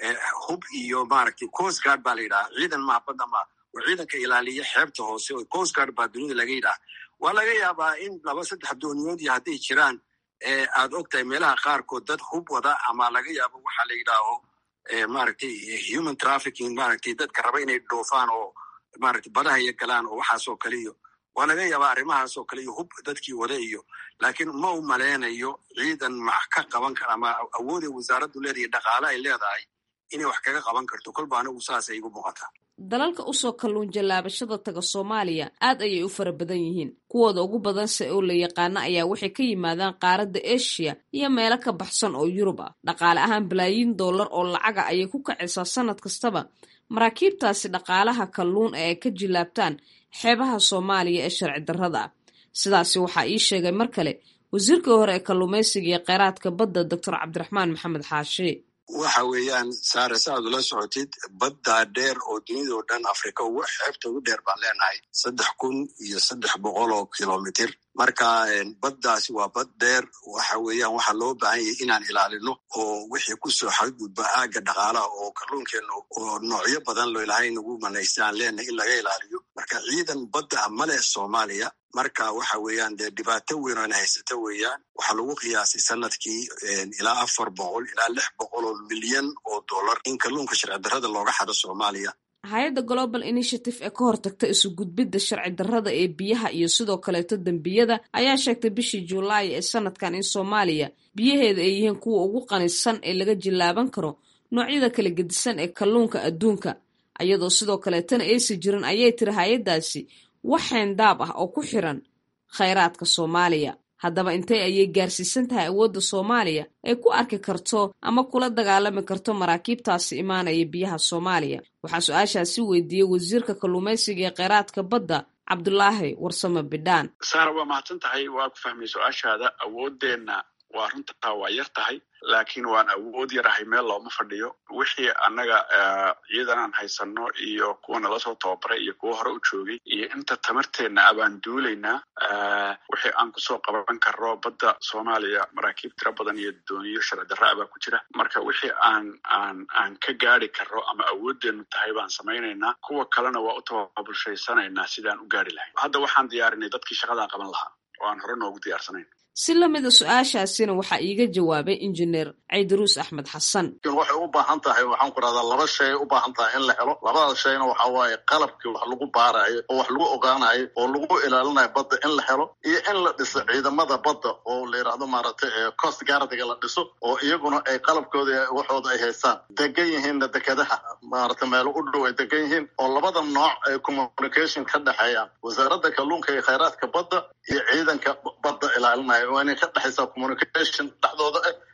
hub iyo maaragtay coast guard baa la yidhaha ciidan maha badda ma oo ciidanka ilaaliya xeebta hoose oo coast guard baa dunida laga yidhaha waa laga yaabaa in laba saddex dooniyood iyo hadday jiraan aad og tahay meelaha qaarkood dad hub wada ama laga yaabo waxaa la yidhaaho maaragtay human trafficking maaragtay dadka raba inay dhoofaan oo maaragtay badaha iyo galaan oo waxaasoo kale iyo waa laga yaabaa arrimahaasoo kale iyo hub dadkii wada iyo laakiin ma u maleynayo ciidan max ka qaban kara ama awooday wasaaraddu leedahay dhaqaale ay leedahay inay wax kaga qaban karto kolba anigu saasay igu muuqataa dalalka usoo kalluun jallaabashada taga soomaaliya aad ayay u fara badan yihiin kuwooda ugu badanse oo la yaqaano ayaa waxay ka yimaadaan qaaradda eshiya iyo meelo ka baxsan oo yurub ah dhaqaale ahaan balaayiin dollar oo lacaga ayay ku kacaysaa sannad kastaba maraakiibtaasi dhaqaalaha kalluun ee ay ka jillaabtaan xeebaha soomaaliya ee sharci darrada ah sidaasi waxaa ii sheegay mar kale wasiirkii hore ee kalluumaysiga iyo kheyraadka badda doctor cabdiraxmaan maxamed xaashi waxa weeyaan saare sa aad ula socotid baddaa dheer oo dunidao dhan afrika ugu xeebta ugu dheer baan leenahay saddex kun iyo saddex boqol oo kilomitir marka baddaasi waa bad dheer waxa weeyaan waxaa loo baahan yahay inaan ilaalino oo wixii kusoo xadgudba aagga dhaqaalaha oo kalluunkeenna oo noocyo badan loo ilahay nagu manaystaan leenahay in laga ilaaliyo marka ciidan badda ah ma leh soomaaliya marka waxa weeyaan dee dhibaato weyn oo ina haysata weeyaan waxaa lagu qiyaasay sanadkii ilaa afar boqol ilaa lix boqol oo milyan oo dollar in kalluunka sharci darrada looga xado soomaaliya hay-adda global initiative ee ka hortagta isu gudbidda sharci darrada ee biyaha iyo sidoo kaleeto dembiyada ayaa sheegtay bishii julaay ee sanadkan in soomaaliya biyaheeda ay yihiin kuwa ugu qanisan ee laga jillaaban karo noocyada kala gedisan ee kalluunka adduunka iyadoo sidoo kaleetana aysi jirin ayay tiri hay-addaasi wax xeendaab ah oo ku xiran khayraadka soomaaliya haddaba intee ayay gaarsiisan tahay awoodda soomaaliya ay ku arki karto ama kula dagaalami karto maraakiibtaasi imaanaya biyaha soomaaliya waxaa su-aashaasi weydiiyey wasiirka kalluumaysiga ee kheyraadka badda cabdulaahi warsame bidhaan saara waa mahadsan tahay waa ku fahmay su-aashaada awooddeenna waa runtaa waa yar tahay laakiin waan awood yarahay meel looma fadhiyo wixii annaga ciidan aan haysano iyo kuwa nala soo tababaray iyo kuwa hore u joogay iyo inta tamarteenna abaan duulaynaa wixii aan kusoo qaban karro badda soomaaliya maraakiib tiro badan iyo dooniyo sharci darra abaa ku jira marka wixii aan aan aan ka gaari karro ama awooddeenu tahay baan samaynaynaa kuwa kalena waa u tababulshaysanaynaa sidaan u gaari lahayn hadda waxaan diyaarinay dadkii shaqadaa qaban lahaa oo aan hore noogu diyaarsanayn si lamida su-aashaasina waxaa iiga jawaabay injineer caydaruus axmed xasan waxay u baahan tahay waxaan ku rahdaa laba shay u baahan tahay in la helo labada shayna waxa waaye qalabkii wax lagu baarayo oo wax lagu ogaanayo oo lagu ilaalinayo badda in la helo iyo in la dhiso ciidamada badda oo la yidhaahdo maaragtay coast guardiga la dhiso oo iyaguna ay qalabkooda waxooda ay haystaan degan yihiinna dekedaha maaragtay meelo u dhow ay degan yihiin oo labada nooc ay communication ka dhexeeyaan wasaaradda kalluunka iyo khayraadka badda iyo ciidanka badda ilaalinaya waa inay ka dhexaysaa communication dhexdooda ah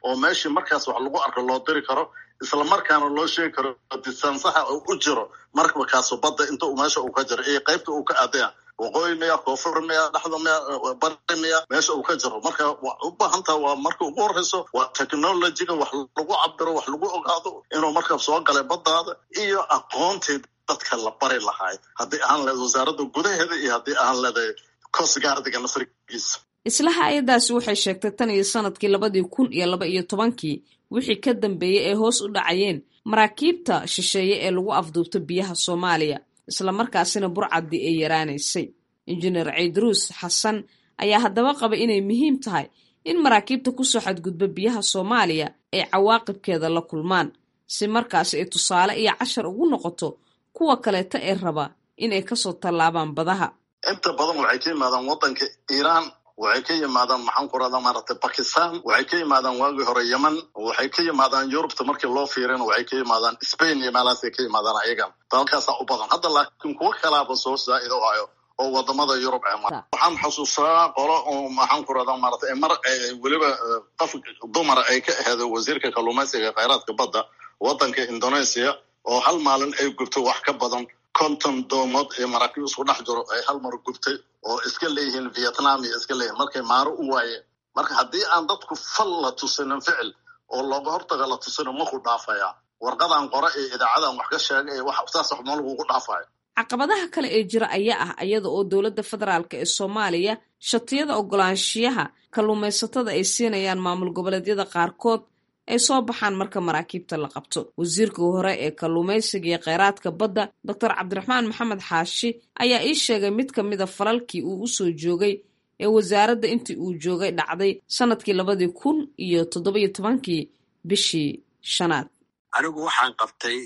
oo meeshii markaas wax lagu arko loo diri karo isla markaana loo sheegi karo distansaha uu u jiro markabkaasu badda inta uu meesha uu ka jiro iyo qaybta uu ka aadaya waqooyi miya koonfur miya dhexda miya bari miya meesha uu ka jiro marka waa u baahantaha waa marka ugu horeyso waa technologyga wax lagu cabiro wax lagu ogaado inuu markab soo galay baddaada iyo aqoontii dadka la bari lahaay haddii aan leed wasaaradda gudaheeda iyo haddii aan leedahay coastguardiga nasrigiisa isla hay-adaasi waxay sheegtay tan iyo sanadkii labadii kun iyo laba iyo tobankii wixii ka dambeeyey ay hoos u dhacayeen maraakiibta shisheeye ee lagu afduubto biyaha soomaaliya islamarkaasina burcaddii ay yaraanaysay injineer ciidruus xasan ayaa haddaba qaba inay muhiim tahay in maraakiibta kusoo xadgudba biyaha soomaaliya ay cawaaqibkeeda la kulmaan si markaasi ay tusaale iyo cashar ugu noqoto kuwa kaleeta ee raba inay kasoo tallaabaan badaha inta badan waxay ka yimaadaan waddanka iiraan waxay ka yimaadaan maxaan ku rahdaa maaragtay bakistan waxay ka yimaadaan waagii hore yemen waxay ka yimaadaan yurubta markii loo fiirina waxay ka yimaadaan spain iyo meelahaasay ka yimaadaan ayagan dalkaasaa u badan hadda laakiin kuwo kalaaba soo saa'ida u hayo oo wadamada yurub ee waxaan xasuustaa qolo oo maxaan ku rahdaa maaragtay mar weliba qof dumar ay ka aheedo wasiirka kalluumaysiga khayraadka badda waddanka indonesia oo hal maalin ay gubto wax ka badan konton doomood ee maraakiib isku dhex jiro ay hal mar gubtay oo iska leeyihiin vietnam iyo iska leeyihin markay maaro u waayeen marka haddii aan dadku fal la tusinin ficil oo looga hortaga la tusino maku dhaafaya warqadan qore ee idaacadan wax ka sheegay wax saas wax ma lagugu dhaafayo caqabadaha kale ee jira ayaa ah iyada oo dowladda federaalk ee soomaaliya shatiyada ogolaanshiyaha kalluumaysatada ay siinayaan maamul goboleedyada qaarkood ay soo baxaan marka maraakiibta la qabto wasiirka hore ee kalluumaysiga iyo kheyraadka badda doctor cabdiraxmaan maxamed xaashi ayaa ii sheegay mid ka mida falalkii uu usoo joogay ee wasaaradda intii uu joogay dhacday sanadkii labadii kun iyo toddobiyo tobankii bishii shanaad anigu waxaan qabtay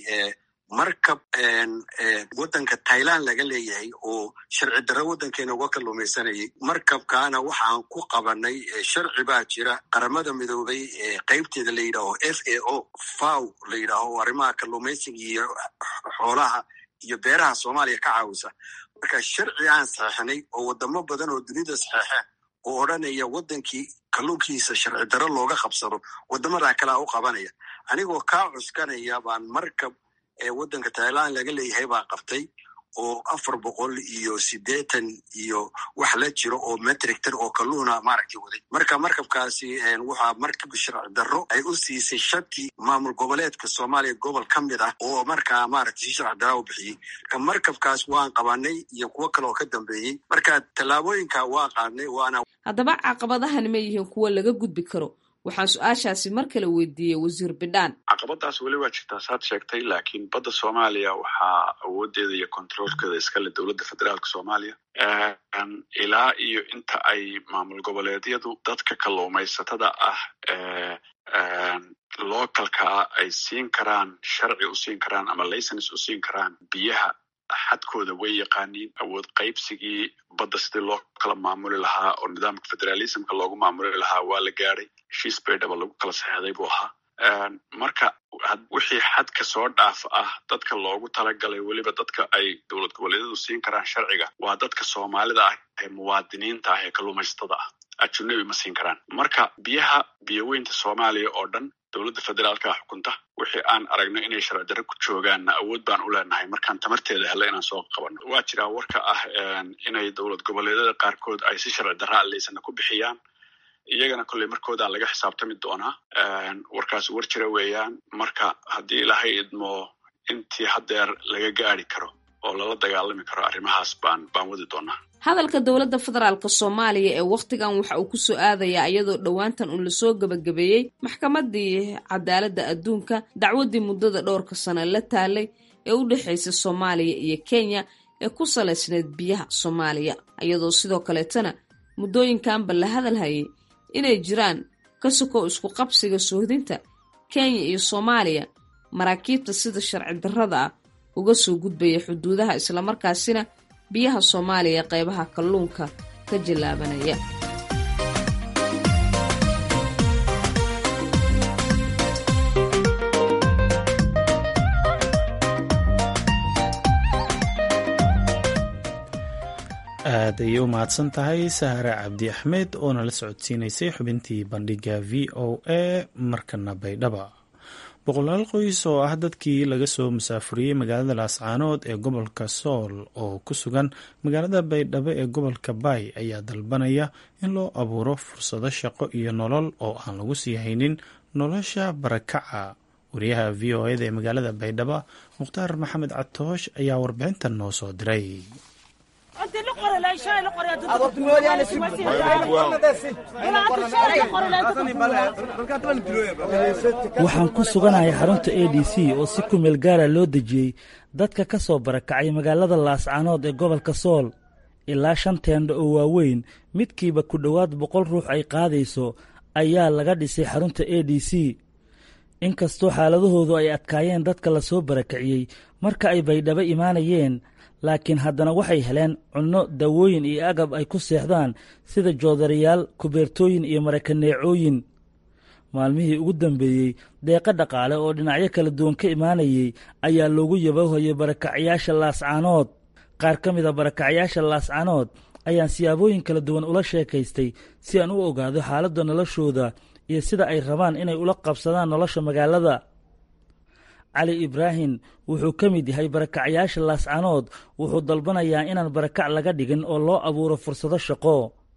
markab waddanka thailand laga leeyahay oo sharci darro waddankeena uga kalluumaysanayay markabkaana waxaan ku qabanay sharci baa jira qaramada midoobay qaybteeda la yidhaaho f a o faw la yidhaaho arrimaha kalluumaysiga iyo xoolaha iyo beeraha soomaaliya ka caawisa marka sharci aan saxeixnay oo wadamo badan oo dunida saxeexeen oo odhanaya waddankii kalluunkiisa sharci darro looga qabsado wadamadaa kalea u qabanaya anigoo kaa cuskanaya baan markab ee waddanka thailand laga leeyahay baa qabtay oo afar boqol iyo siddeetan iyo wax la jiro oo metrictor oo kalluuna maaragtay waday marka markabkaasi waxaa markab sharci darro ay u siisay shati maamul goboleedka soomaaliya gobol ka mid ah oo markaa maaragtay si sharci darra u bixiyey marka markabkaas waan qabanay iyo kuwo kale oo ka dambeeyey marka tallaabooyinka waa qaadnay waana haddaba caqabadahani ma yihiin kuwo laga gudbi karo waxaan su-aashaasi mar kale weydiiyey wasiir bidhaan caqabadaas weli waa jirtaa saad sheegtay laakiin badda soomaaliya waxaa awoodeeda iyo controolkeeda iskale dowladda federaalka soomaaliya ilaa iyo inta ay maamul goboleedyadu dadka kalluumaysatada ah localkaa ay siin karaan sharci u siin karaan ama licens u siin karaan biyaha xadkooda way yaqaaniin awood qaybsigii badda sidii loo kala maamuli lahaa oo nidaamka federalismka loogu maamuli lahaa waa la gaadhay heshiis baydhaba lagu kala saxeexday buu ahaa marka wixii xadka soo dhaaf ah dadka loogu talagalay weliba dadka ay dowlad goboleedyadu siin karaan sharciga waa dadka soomaalida ah ee muwaadiniinta ah ee kalluumaysatada ah ajunabi ma siin karaan marka biyaha biyoweynta soomaaliya oo dhan dowladda federaalka xukunta wixii aan aragno inay sharci darro ku joogaanna awood baan u leenahay markaan tamarteeda hella inaan soo qabanno waa jiraa warka ah inay dowlad goboleedyada qaarkood ay si sharci darra alleysana ku bixiyaan iyagana kolley markoodaa laga xisaabtami doonaa warkaas war jira weeyaan marka haddii ilaahay idmo intii haddeer laga gaari karo oo lala dagaalami karo arrimahaas baan baan wadi doonaa hadalka dowladda federaalka soomaaliya ee wakhtigan waxa uu kusoo aadayaa iyadoo dhowaantan uun lasoo gebagabeeyey maxkamaddii cadaaladda adduunka dacwaddii muddada dhowrka sano la taalay ee u dhexaysay soomaaliya iyo kenya ee ku salaysneyd biyaha soomaaliya iyadoo sidoo kaleetana muddooyinkanba la hadalhayay inay jiraan ka sokow isku qabsiga soohdinta kenya iyo soomaaliya maraakiibta sida sharci darrada ah uga soo gudbaya xuduudaha islamarkaasina biyaha soomaaliya qeybaha kalluunka ka jallaabanaya aad ayay u mahadsan tahay sahare cabdi axmed oo nala socodsiinaysay xubintii bandhiga v o a markana baydhaba boqolaal qoys oo ah dadkii laga soo musaafuriyey magaalada laascaanood ee gobolka sool oo ku sugan magaalada baydhabo ee gobolka baay ayaa dalbanaya in loo abuuro fursado shaqo iyo nolol oo aan lagu sii haynin nolosha barakaca wariyaha v o eda ee magaalada baydhabo mukhtaar maxamed catoosh ayaa warbixintan noo soo diray waxaan ku suganahay xarunta a d c oo si kumeel gaara loo dejiyey dadka ka soo barakacay magaalada laascaanood ee gobolka sool ilaa shan teendho oo waaweyn midkiiba ku dhowaad boqol ruux ay qaadayso ayaa laga dhisay xarunta a d c inkastoo xaaladahoodu ay adkaayeen dadka la soo barakiciyey marka ay baydhabo imaanayeen laakiin haddana waxay heleen cunno dawooyin iyo agab ay ku seexdaan sida joodarayaal kubeertooyin iyo marakaneecooyin maalmihii ugu dambeeyey deeqo dhaqaale oo dhinacyo kala duwan ka imaanayey ayaa loogu yabahayay barakacyaasha laascaanood qaar ka mida barakacyaasha laascaanood ayaan siyaabooyin kala duwan ula sheekaystay si aan u ogaado xaaladda noloshooda iyo sida ay rabaan inay ula qabsadaan nolosha magaalada cali ibraahim wuxuu ka mid yahay barakacyaasha laascaanood wuxuu dalbanayaa inaan barakac laga dhigin oo loo abuuro fursado shaqo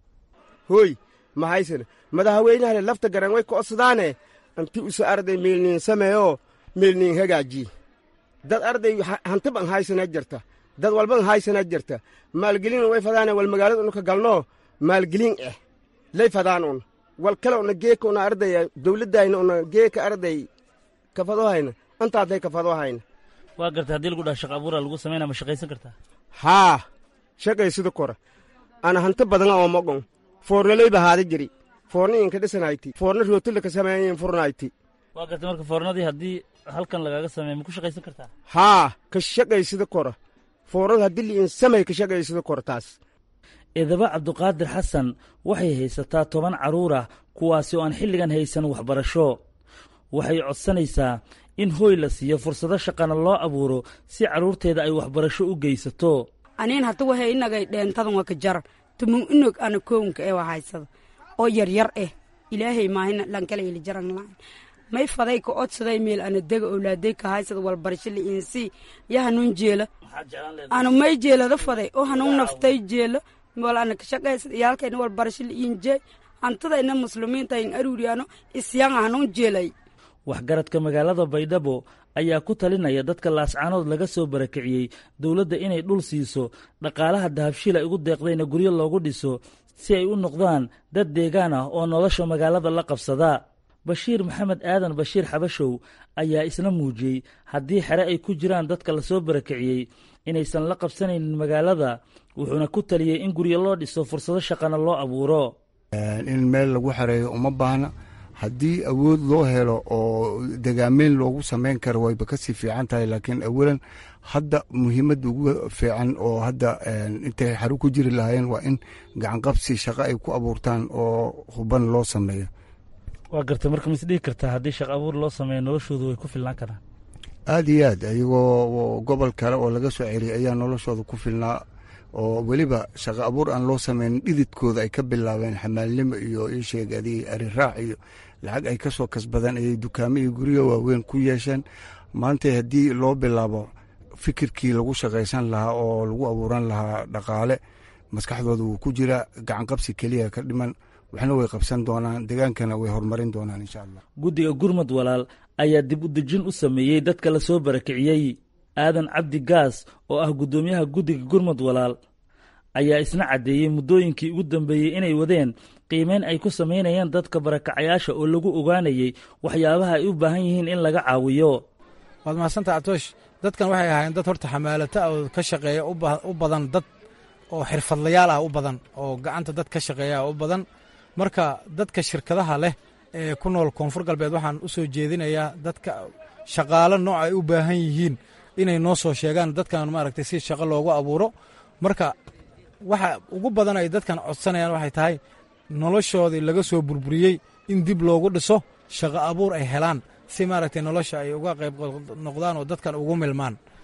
hooy maxaysane madaxweynahale lafta garan way ko'sadaane anti usa arday meelniin sameeyo meelniin hagaaji dad arday hantiban haysana jirta dad walban haysana jirta maalgelin way fadaane wal magaalada unuka galno maalgelin eh lay fadaan un wal kale una geeka una ardaya dawladdayna una geeka arday kafadohayna antaaday kafadohayna waa garta haddii lagu dhaha shaqa abuura lagu samaynaa ma shaqaysan kartaa haa shaqaysida kora ana hanti badana oo mogon foornalayba haada jiri foorna inka dhisanayti foorna rootila ka sameeyin furnayti waa garta marka foornadii haddii halkan lagaaga sameeya ma ku shaqaysan kartaa haa ka shaqaysida kora foornada haddii liin samay ka shaqaysida kora taas idaba cabduqaadir xasan waxay haysataa toban carruur ah kuwaasi oo aan xilligan haysan waxbarasho waxay codsanaysaa in hooy la siiyo fursado shaqana loo abuuro si carruurteeda ay waxbarasho u geysato aniin hata waxay inagay dheentadan waa ka jar tumun inog ana kownka ee waa haysada oo yaryar eh ilaahay maahina lankala heli jaran lahayn may faday ka odsaday meel ana dega owlaaday ka haysada walbarasho liinsi ya hanuun jeela anu may jeelada faday oo hanuun naftay jeela wal ana ka shaqaysada iyaalkayna walbarasho liin jeey hantadayna muslimiinta in aruuriyaano isyanga hanuun jeelay waxgaradka magaalada baydhabo ayaa ku talinaya dadka laascaanood laga soo barakiciyey dowladda inay dhul siiso dhaqaalaha dahabshiil ay ugu deeqdayna guryo loogu dhiso si ay u noqdaan dad deegaan ah oo nolosha magaalada la qabsada bashiir maxamed aadan bashiir xabashow ayaa isna muujiyey haddii xere ay ku jiraan dadka lasoo barakiciyey inaysan la qabsanaynin magaalada wuxuuna ku taliyey in guryo loo dhiso fursado shaqana loo abuuro in meel lagu xereeyo uma baahna haddii awood loo helo oo degaameyn loogu samayn karo wayba kasii fiican tahay laakiin awalan hadda muhiimadda ugu fiican oo hadda intay xaru ku jiri lahaayeen waa in gacanqabsi shaqo ay ku abuurtaan oo huban loo sameeyo waa garta marka ma isdhihi kartaa haddii shaqo abuur loo sameeyo noloshoodu way ku filnaan karaan aad iyo aad ayagoo gobol kale oo laga soo celiyay ayaa noloshooda ku filnaa oo weliba shaqo abuur aan loo sameynin dhididkooda ay ka bilaabeen xamaalnimo iyo isheegadi ariraac iyo lacag ay ka soo kasbadeen ayay dukaamo iyo guryo waaweyn ku yeesheen maanta haddii loo bilaabo fikirkii lagu shaqaysan lahaa oo lagu abuuran lahaa dhaqaale maskaxdooda wuu ku jiraa gacanqabsi keliya ka dhiman waxna way qabsan doonaan degaankana way horumarin doonaan insha allah guddiga gurmad walaal ayaa dib u dejin u sameeyey dadka la soo barakiciyey aadan cabdi gaas oo ah guddoomiyaha guddiga gurmad walaal ayaa isna caddeeyey muddooyinkii ugu dambeeyey inay wadeen qiimeyn ay ku samaynayaan dadka barakacayaasha oo lagu ogaanayey waxyaabaha ay u baahan yihiin in laga caawiyo waad mahadsantaha atoosh dadkan waxay ahaayeen dad horta xamaalata oo ka shaqeeya u badan dad oo xirfadlayaal ah u badan oo gacanta dad ka shaqeeya u badan marka dadka shirkadaha leh ee ku nool koonfur galbeed waxaan u soo jeedinayaa dadka shaqaalo nooc ay u baahan yihiin inay noo soo sheegaan dadkan maaragtay si shaqo loogu abuuro marka waxa ugu badan ay dadkan codsanayaan waxay tahay noloshoodii laga soo burburiyey in dib loogu dhiso shaqo abuur ay helaan si maaragtay nolosha ay uga qayb noqdaan oo dadkan ugu milmaan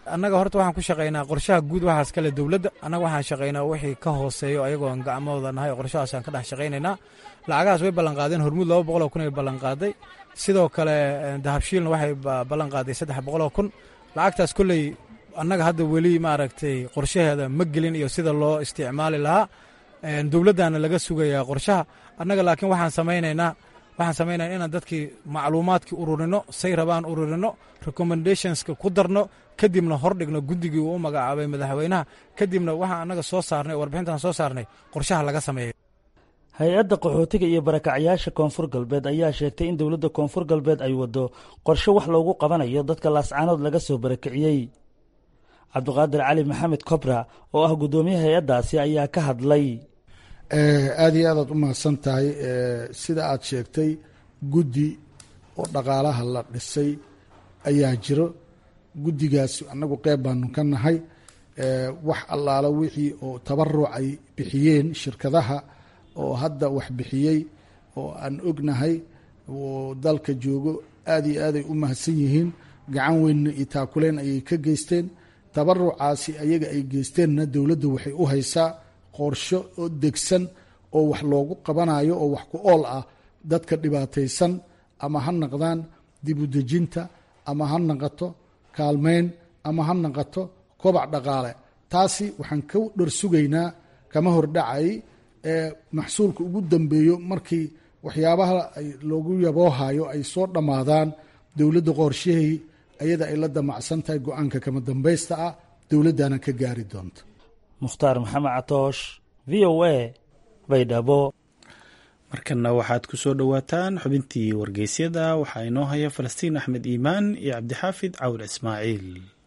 annaga horta waxaan ku shaqaynaa qorshaha guud waxaas kale dowladda annaga waxaan shaqaynaa wixii ka hooseeyo ayagoon gacmooda nahay qorshahaasaan ka dhex shaqaynaynaa lacagahaas way ballanqaadeen hormuud laba boqoloo kun ay ballanqaaday sidoo kale dahabshiilna waxay ballanqaaday saddex boqoloo kun lacagtaas kolley annaga hadda weli maaragtay qorshaheeda ma gelin iyo sida loo isticmaali lahaa dowladdaana laga sugayaa qorshaha annaga laakiin waxaan samaynaynaa waxaan samaynaya inaan dadkii macluumaadkii ururino say rabaan ururino recommendationska ku darno kadibna hordhigno guddigii uu u magacaabay madaxweynaha kadibna waxaan annaga soo saarnay warbixintaan soo saarnay qorshaha laga sameeyo hay-adda qaxootiga iyo barakacyaasha koonfur galbeed ayaa sheegtay in dowladda koonfur galbeed ay waddo qorshe wax loogu qabanayo dadka laascaanood laga soo barakiciyey cabdiqaadir cali maxamed kobra oo ah guddoomiye hay-addaasi ayaa ka hadlay aada iyo aadaad u mahadsan tahay sida aad sheegtay guddi oo dhaqaalaha la dhisay ayaa jiro guddigaas annagu qeyb baanu ka nahay wax allaala wixii oo tabaruc ay bixiyeen shirkadaha oo hadda wax bixiyey oo aan ognahay oo dalka joogo aada iyo aaday u mahadsan yihiin gacan weynna iyo taakuleen ayay ka geysteen tabarucaasi ayaga ay geysteenna dowladda waxay u haysaa qorsho oo degsan oo wax loogu qabanayo oo wax ku ool ah dadka dhibaataysan ama ha naqdaan dib u dejinta ama ha naqato kaalmeyn ama ha naqato kobac dhaqaale taasi waxaan ka dharsugaynaa kama hordhacay ee maxsuulka ugu dambeeyo markii waxyaabaha loogu yaboohayo ay soo dhammaadaan dowladda qorshahii ayada ay la damacsan tahay go-aanka kama dambaysta ah dowladdana ka gaari doonta mukhtaar maxamed catoosh v o a baydhabo markanna waxaad ku soo dhowaataan xubintii wargeysyada waxaa inoo haya falastiin axmed iimaan iyo cabdixaafid cawr ismaaciil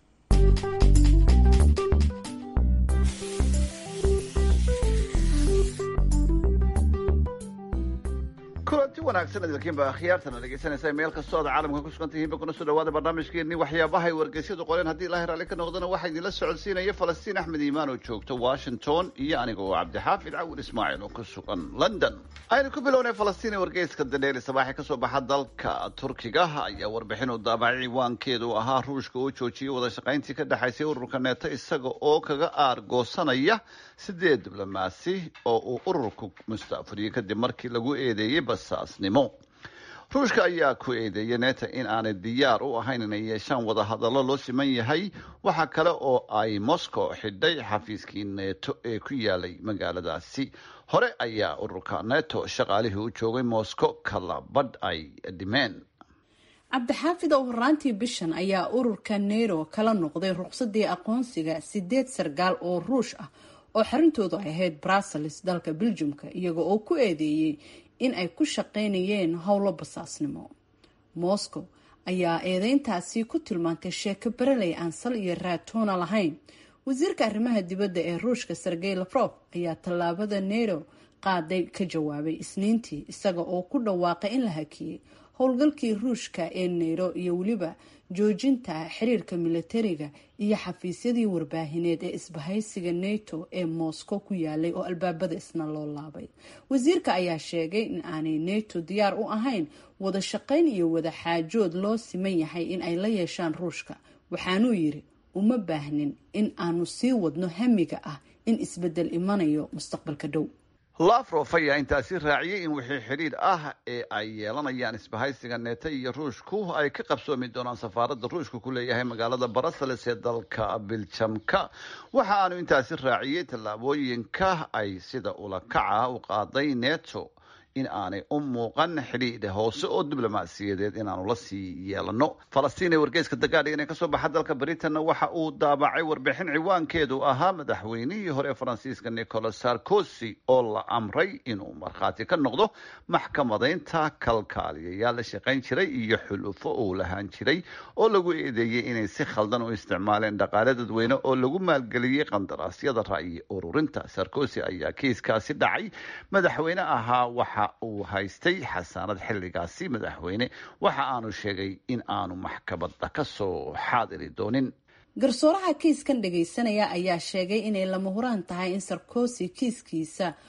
kulanti wanaagsan idinkiinba akhyaartana dhegeysanaysa meel kastoo aad caalamka ku sugan tihiinba kuna soo dhawaada barnaamijkeenii waxyaabahay wargeysyadu qoreen haddii ilaahay raalli ka noqdana waxaa idinla socodsiinaya falastiin axmed iimaan oo joogta washington iyo aniga oo cabdixaafid cawir ismaaciil oo ku sugan london aynu ku bilownay falastiin ee wargeyska daneeli sabaaxi kasoo baxa dalka turkiga ayaa warbixin uu daabacay ciwaankeedu ahaa ruushka oo joojiyay wada shaqayntii ka dhexaysay ururka neeto isaga oo kaga aargoosanaya sideed diblomaasi oo uu ururku mustaafuriyey kadib markii lagu eedeeyey basaasnimo ruushka ayaa ku eedeeyay neeta in aanay diyaar u ahayn inay yeeshaan wadahadallo loo siman yahay waxaa kale oo ay moscow xidhay xafiiskii neto ee ku yaalay magaaladaasi hore ayaa ururka neto shaqaalihii u joogay moscow kala badh ay dhimeen cabdixaafid oo horaantii bishan ayaa ururka neto kala noqday ruqsadii aqoonsiga sideed sargaal oo ruush ah oo xarintoodu ay ahayd brussels dalka beljumka iyaga oo ku eedeeyey in ay ku shaqaynayeen howlo basaasnimo moscow ayaa eedeyntaasi ku tilmaantay sheeko bereley aan sal iyo raatoona lahayn wasiirka arrimaha dibadda ee ruushka sergey lafrof ayaa tallaabada neto qaaday ka jawaabay isniintii isaga oo ku dhawaaqay in la hakiyey howlgalkii ruushka ee neto iyo weliba joojinta xiriirka milatariga iyo xafiisyadii warbaahineed ee isbahaysiga neto ee moscow ku yaalay oo albaabada isna loo laabay wasiirka ayaa sheegay in aanay neto diyaar u ahayn wada shaqayn iyo wada xaajood loo siman yahay in ay la yeeshaan ruushka waxaanuu yiri uma baahnin in aanu sii wadno hamiga ah in isbedel imanayo mustaqbalka dhow lafrof ayaa intaasi raaciyay in wixii xidhiidh ah ee ay yeelanayaan isbahaysiga neeta iyo ruushku ay ka qabsoomi doonaan safaaradda ruushka ku leeyahay magaalada brussels ee dalka biljamka waxa aanu intaasi raaciyey tallaabooyinka ay sida ulakaca u qaaday neto in aanay u muuqan xidhiidh hoose oo diblomaasiyadeed inaanu la sii yeelano falastiin ee wargeyska dagaadhigan ee kasoo baxa dalka britain waxa uu daabacay warbixin ciwaankeedu ahaa madaxweynihii hore faransiiska nicolas sarkozy oo la amray inuu markhaati ka noqdo maxkamadaynta kalkaaliyayaal la shaqayn jiray iyo xulufo uu lahaan jiray oo lagu eedeeyey inay si khaldan u isticmaaleen dhaqaale dadweyne oo lagu maalgeliyey qandaraasyada ra'yi ururinta sarkozy ayaa kiiskaasi dhacay madaxweyne ahaa waxa uu haystay xasaanad xilligaasi madaxweyne waxa aanu sheegay in aanu maxkamadda ka soo xaadiri doonin garsooraha kiiskan dhagaysanaya ayaa sheegay inay lama huraan tahay in sarkozy kiiskiisa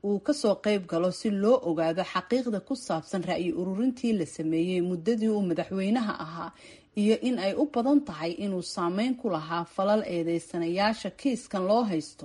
uu kasoo qayb galo si loo ogaado xaqiiqda ku saabsan ra'yi ururintii la sameeyey muddadii uu madaxweynaha ahaa iyo in ay u badan tahay inuu saameyn ku lahaa falal eedeysanayaasha kiiskan loo haysto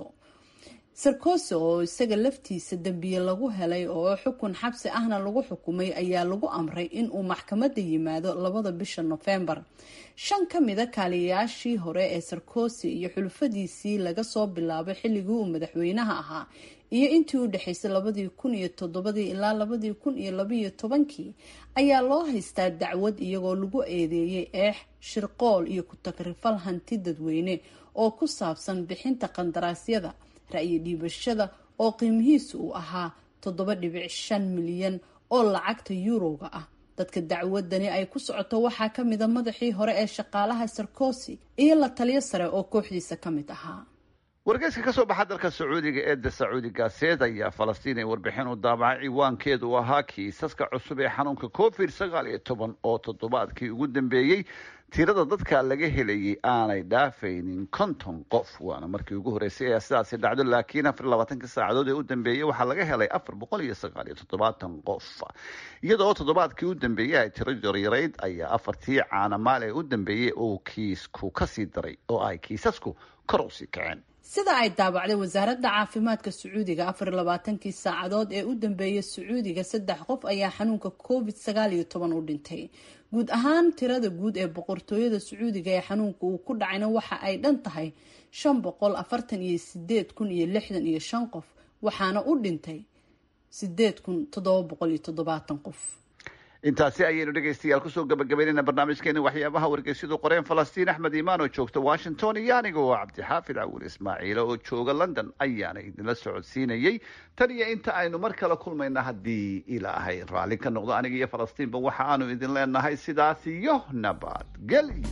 sarkosi oo isaga laftiisa dembiye lagu helay oo xukun xabsi ahna lagu xukumay ayaa lagu amray inuu maxkamadda yimaado labada bisha nofembar shan ka mida kaaliyayaashii hore ee sarkosi iyo xulufadiisii laga soo bilaabo xilligii uu madaxweynaha ahaa iyo intii u dhexaysay labadii kun iyo toddobadii ilaa labadii kun iyo labaiyo tobankii ayaa loo haystaa dacwad iyagoo lagu eedeeyay eex shirqool iyo ku-tagrifal hanti dadweyne oo ku saabsan bixinta qandaraasyada ra'yi dhiibashada oo qiimihiisu uu ahaa toddoba dhibic shan milyan oo lacagta yuurowga ah dadka dacwadani ay ku socoto waxaa ka mida madaxii hore ee shaqaalaha sarkosi iyo la taliyo sare oo kooxdiisa ka mid ahaa wargeyska ka soo baxa dalka sacuudiga eedda sacuudi gaaseed ayaa falastiin ay warbixin u daabacay ciwaankeedu uu ahaa kiisaska cusub ee xanuunka covid sagaal iyo toban oo toddobaadkii ugu dambeeyey tirada dadka laga helayay aanay dhaafaynin konton qof waana markii ugu horreysay ee sidaasi dhacdo laakiin afar labaatanka saacadood ee u dambeeyey waxaa laga helay afar boqol iyo sagaal iyo toddobaatan qof iyadoo toddobaadkii u dambeeyey ay tiro yaryarayd ayaa afartii caanamaal ee u dambeeyey uu kiisku kasii daray oo ay kiisasku kor usii kaceen sida ay daabacday wasaaradda caafimaadka sacuudiga afar labaatankii saacadood ee u dambeeyay sacuudiga saddex qof ayaa xanuunka covid sagaal iyo toban u dhintay guud ahaan tirada guud ee boqortooyada sacuudiga ee xanuunka uu ku dhacayna waxa ay dhan tahay shan boqol afartan iyo sideed kun iyo lixdan iyo shan qof waxaana u dhintay sideed kun toddoba boqol iyo toddobaatan qof intaasi ayaynu dhegaystayaal kusoo gabagabaynayna barnaamijkeeni waxyaabaha wargeysyadu qoreen falastiin axmed iimaan oo joogta washington iyo aniga oo cabdixaafid cawil ismaaciila oo jooga london ayaana idinla socodsiinayey tan iyo inta aynu mar kale kulmayna haddii ilaahay raalli ka noqdo aniga iyo falastiinba waxa aanu idin leenahay sidaas iyo nabadgelyo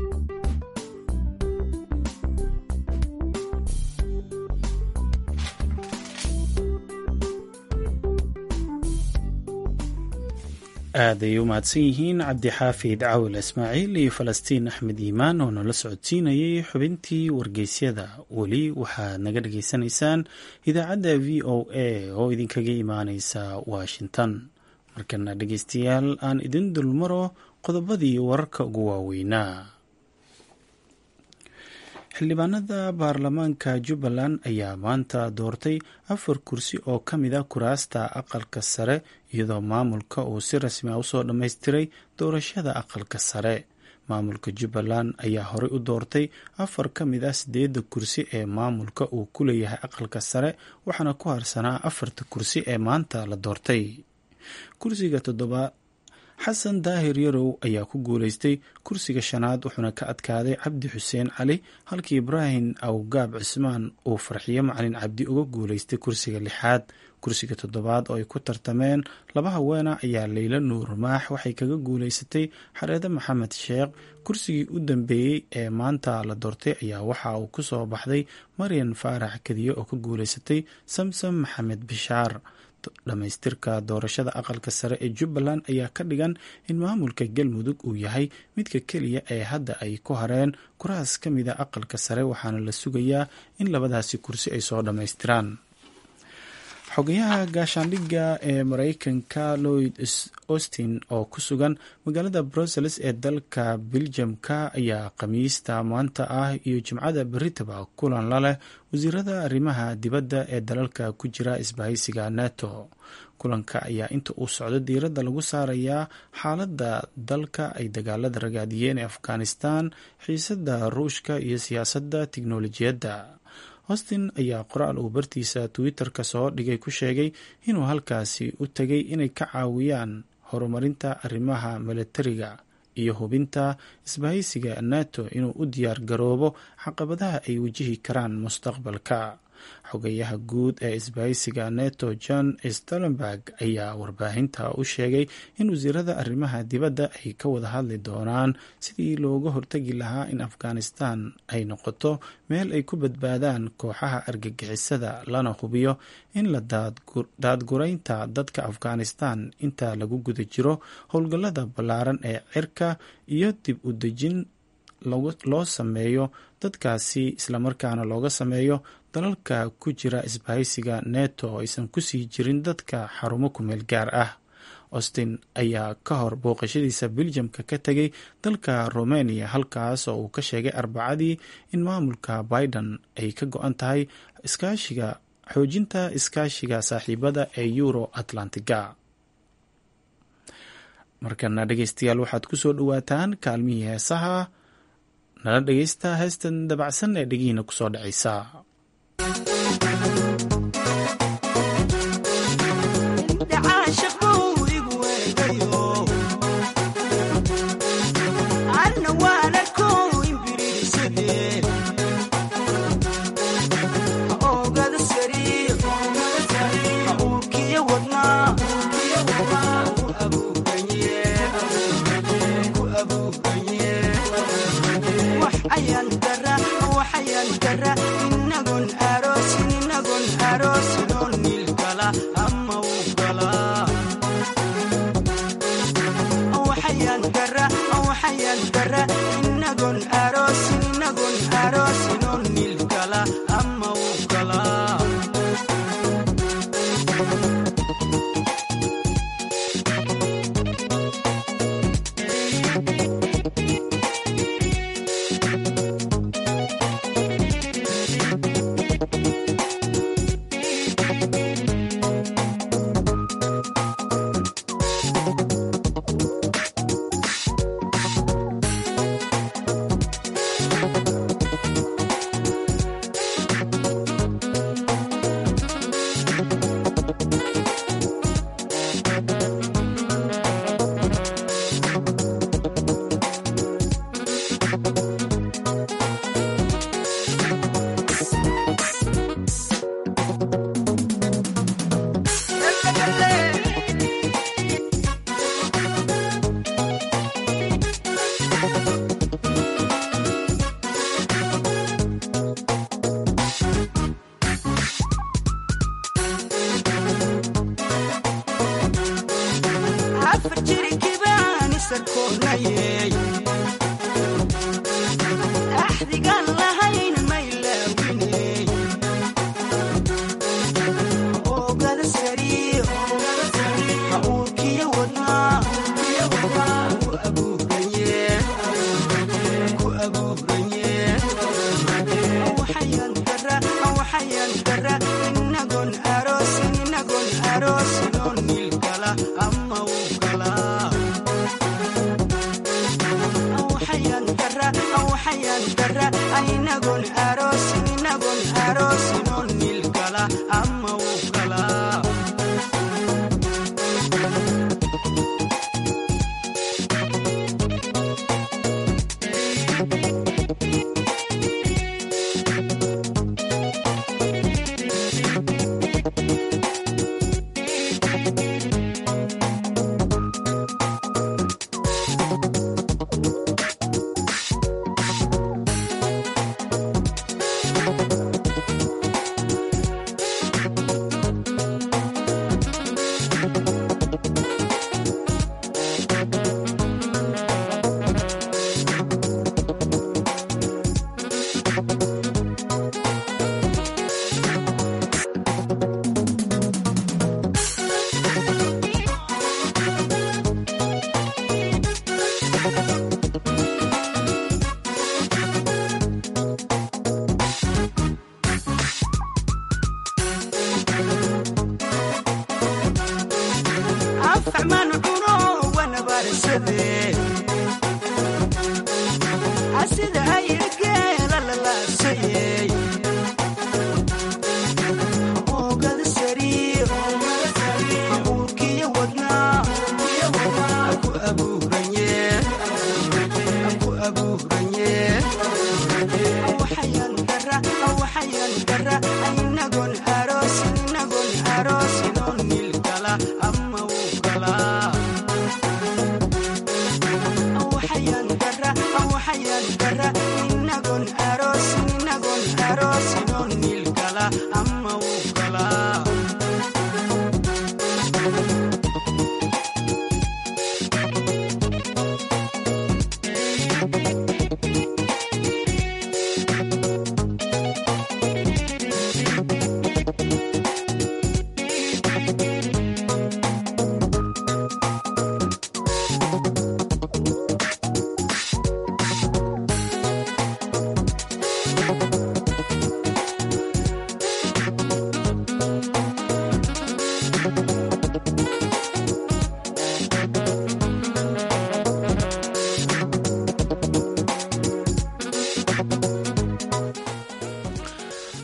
aad ay u mahadsan yihiin cabdixaafid cawil ismaaciil iyo falastiin axmed iimaan oo nala socodsiinayay xubintii wargeysyada weli waxaad naga dhageysanaysaan idaacadda v o a oo idinkaga imaaneysa washington markana dhegeystayaal aan idin dulmaro qodobadii wararka ugu waaweynaa xildhibaanada baarlamaanka jubbaland ayaa maanta doortay afar kursi oo ka mid a kuraasta aqalka sare iyadoo maamulka uu si rasmi a usoo dhammaystiray doorashada aqalka sare maamulka jubbaland ayaa horey u doortay afar ka mid ah sideedda kursi ee maamulka uu ku leeyahay aqalka sare waxaana ku harsanaa afarta kursi ee maanta la doortay kursiga toddobaad xasan daahir yarow ayaa ku guuleystay kursiga shanaad wuxuuna ka adkaaday cabdi xuseen cali halkii ibraahim awgaab cismaan uu farxiyo macalin cabdi uga guuleystay kursiga lixaad kursiga toddobaad oo ay ku tartameen laba haweena ayaa leyla nuur maax waxay kaga guuleysatay xareede maxamed sheekh kursigii u dambeeyey ee maanta la doortay ayaa waxa uu ku soo baxday maryan faarax kadiye oo ka guuleysatay samsam maxamed bishaar dhammaystirka doorashada aqalka sare ee jubbaland ayaa ka dhigan in maamulka galmudug uu yahay midka keliya ee hadda ay ku hareen kuraas ka mida aqalka sare waxaana la sugayaa in labadaasi kursi ay soo dhammaystiraan xogayaha gaashaandhigga ee mareykanka lloyd austin oo ku sugan magaalada brussels ee dalka beljamka ayaa khamiista maanta ah iyo jimcada beritaba kulan la leh wasiirada arrimaha dibadda ee dalalka ku jira isbahaysiga nato kulanka ayaa inta uu socdo diiradda lagu saarayaa xaaladda dalka ay dagaalada ragaadiyeen ee afghanistan xiisada ruushka iyo siyaasadda tiknolojiyadda austin ayaa qoraal uu bartiisa twitter-ka soo dhigay ku sheegay inuu halkaasi u tegay inay ka caawiyaan horumarinta arrimaha milatariga iyo hubinta isbahaysiga nato inuu u diyaar garoobo caqabadaha ay wajihi karaan mustaqbalka xogayaha guud ee isbahaysiga neto john stolenberg ayaa warbaahinta u sheegay in wasiirada arrimaha dibadda ay ka wada hadli doonaan sidii looga hortegi lahaa in afghanistan ay noqoto meel ay ku badbaadaan kooxaha argagixisada lana hubiyo in la daadguraynta dadka afghanistan inta lagu guda jiro howlgallada ballaaran ee cirka iyo dib u dejin loo sameeyo dadkaasi islamarkaana looga sameeyo dalalka ku jira isbahaysiga neto oo aysan kusii jirin dadka xarumo kumeel gaar ah austin ayaa ka hor booqashadiisa beljamka ka tegay dalka romania halkaas oo uu ka sheegay arbacadii in maamulka biden ay ka go-an tahay iskaashiga xoojinta iskaashiga saaxiibada ee euro atlantiga markana dhegeystayaal waxaad ku soo dhowaataan kaalmihii heesaha nala dhegeysta heestan dabacsan ee dhegihiina kusoo dhacaysa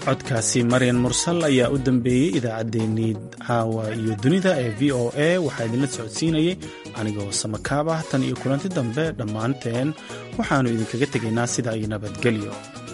codkaasi maryan mursal ayaa u dambeeyey idaacaddeenii caawa iyo dunida ee v o a waxaa idinla socodsiinayay anigoo samakaab ah tan iyo kulanti dambe dhammaanteen waxaannu idinkaga tegaynaa sidaa iyo nabadgelyo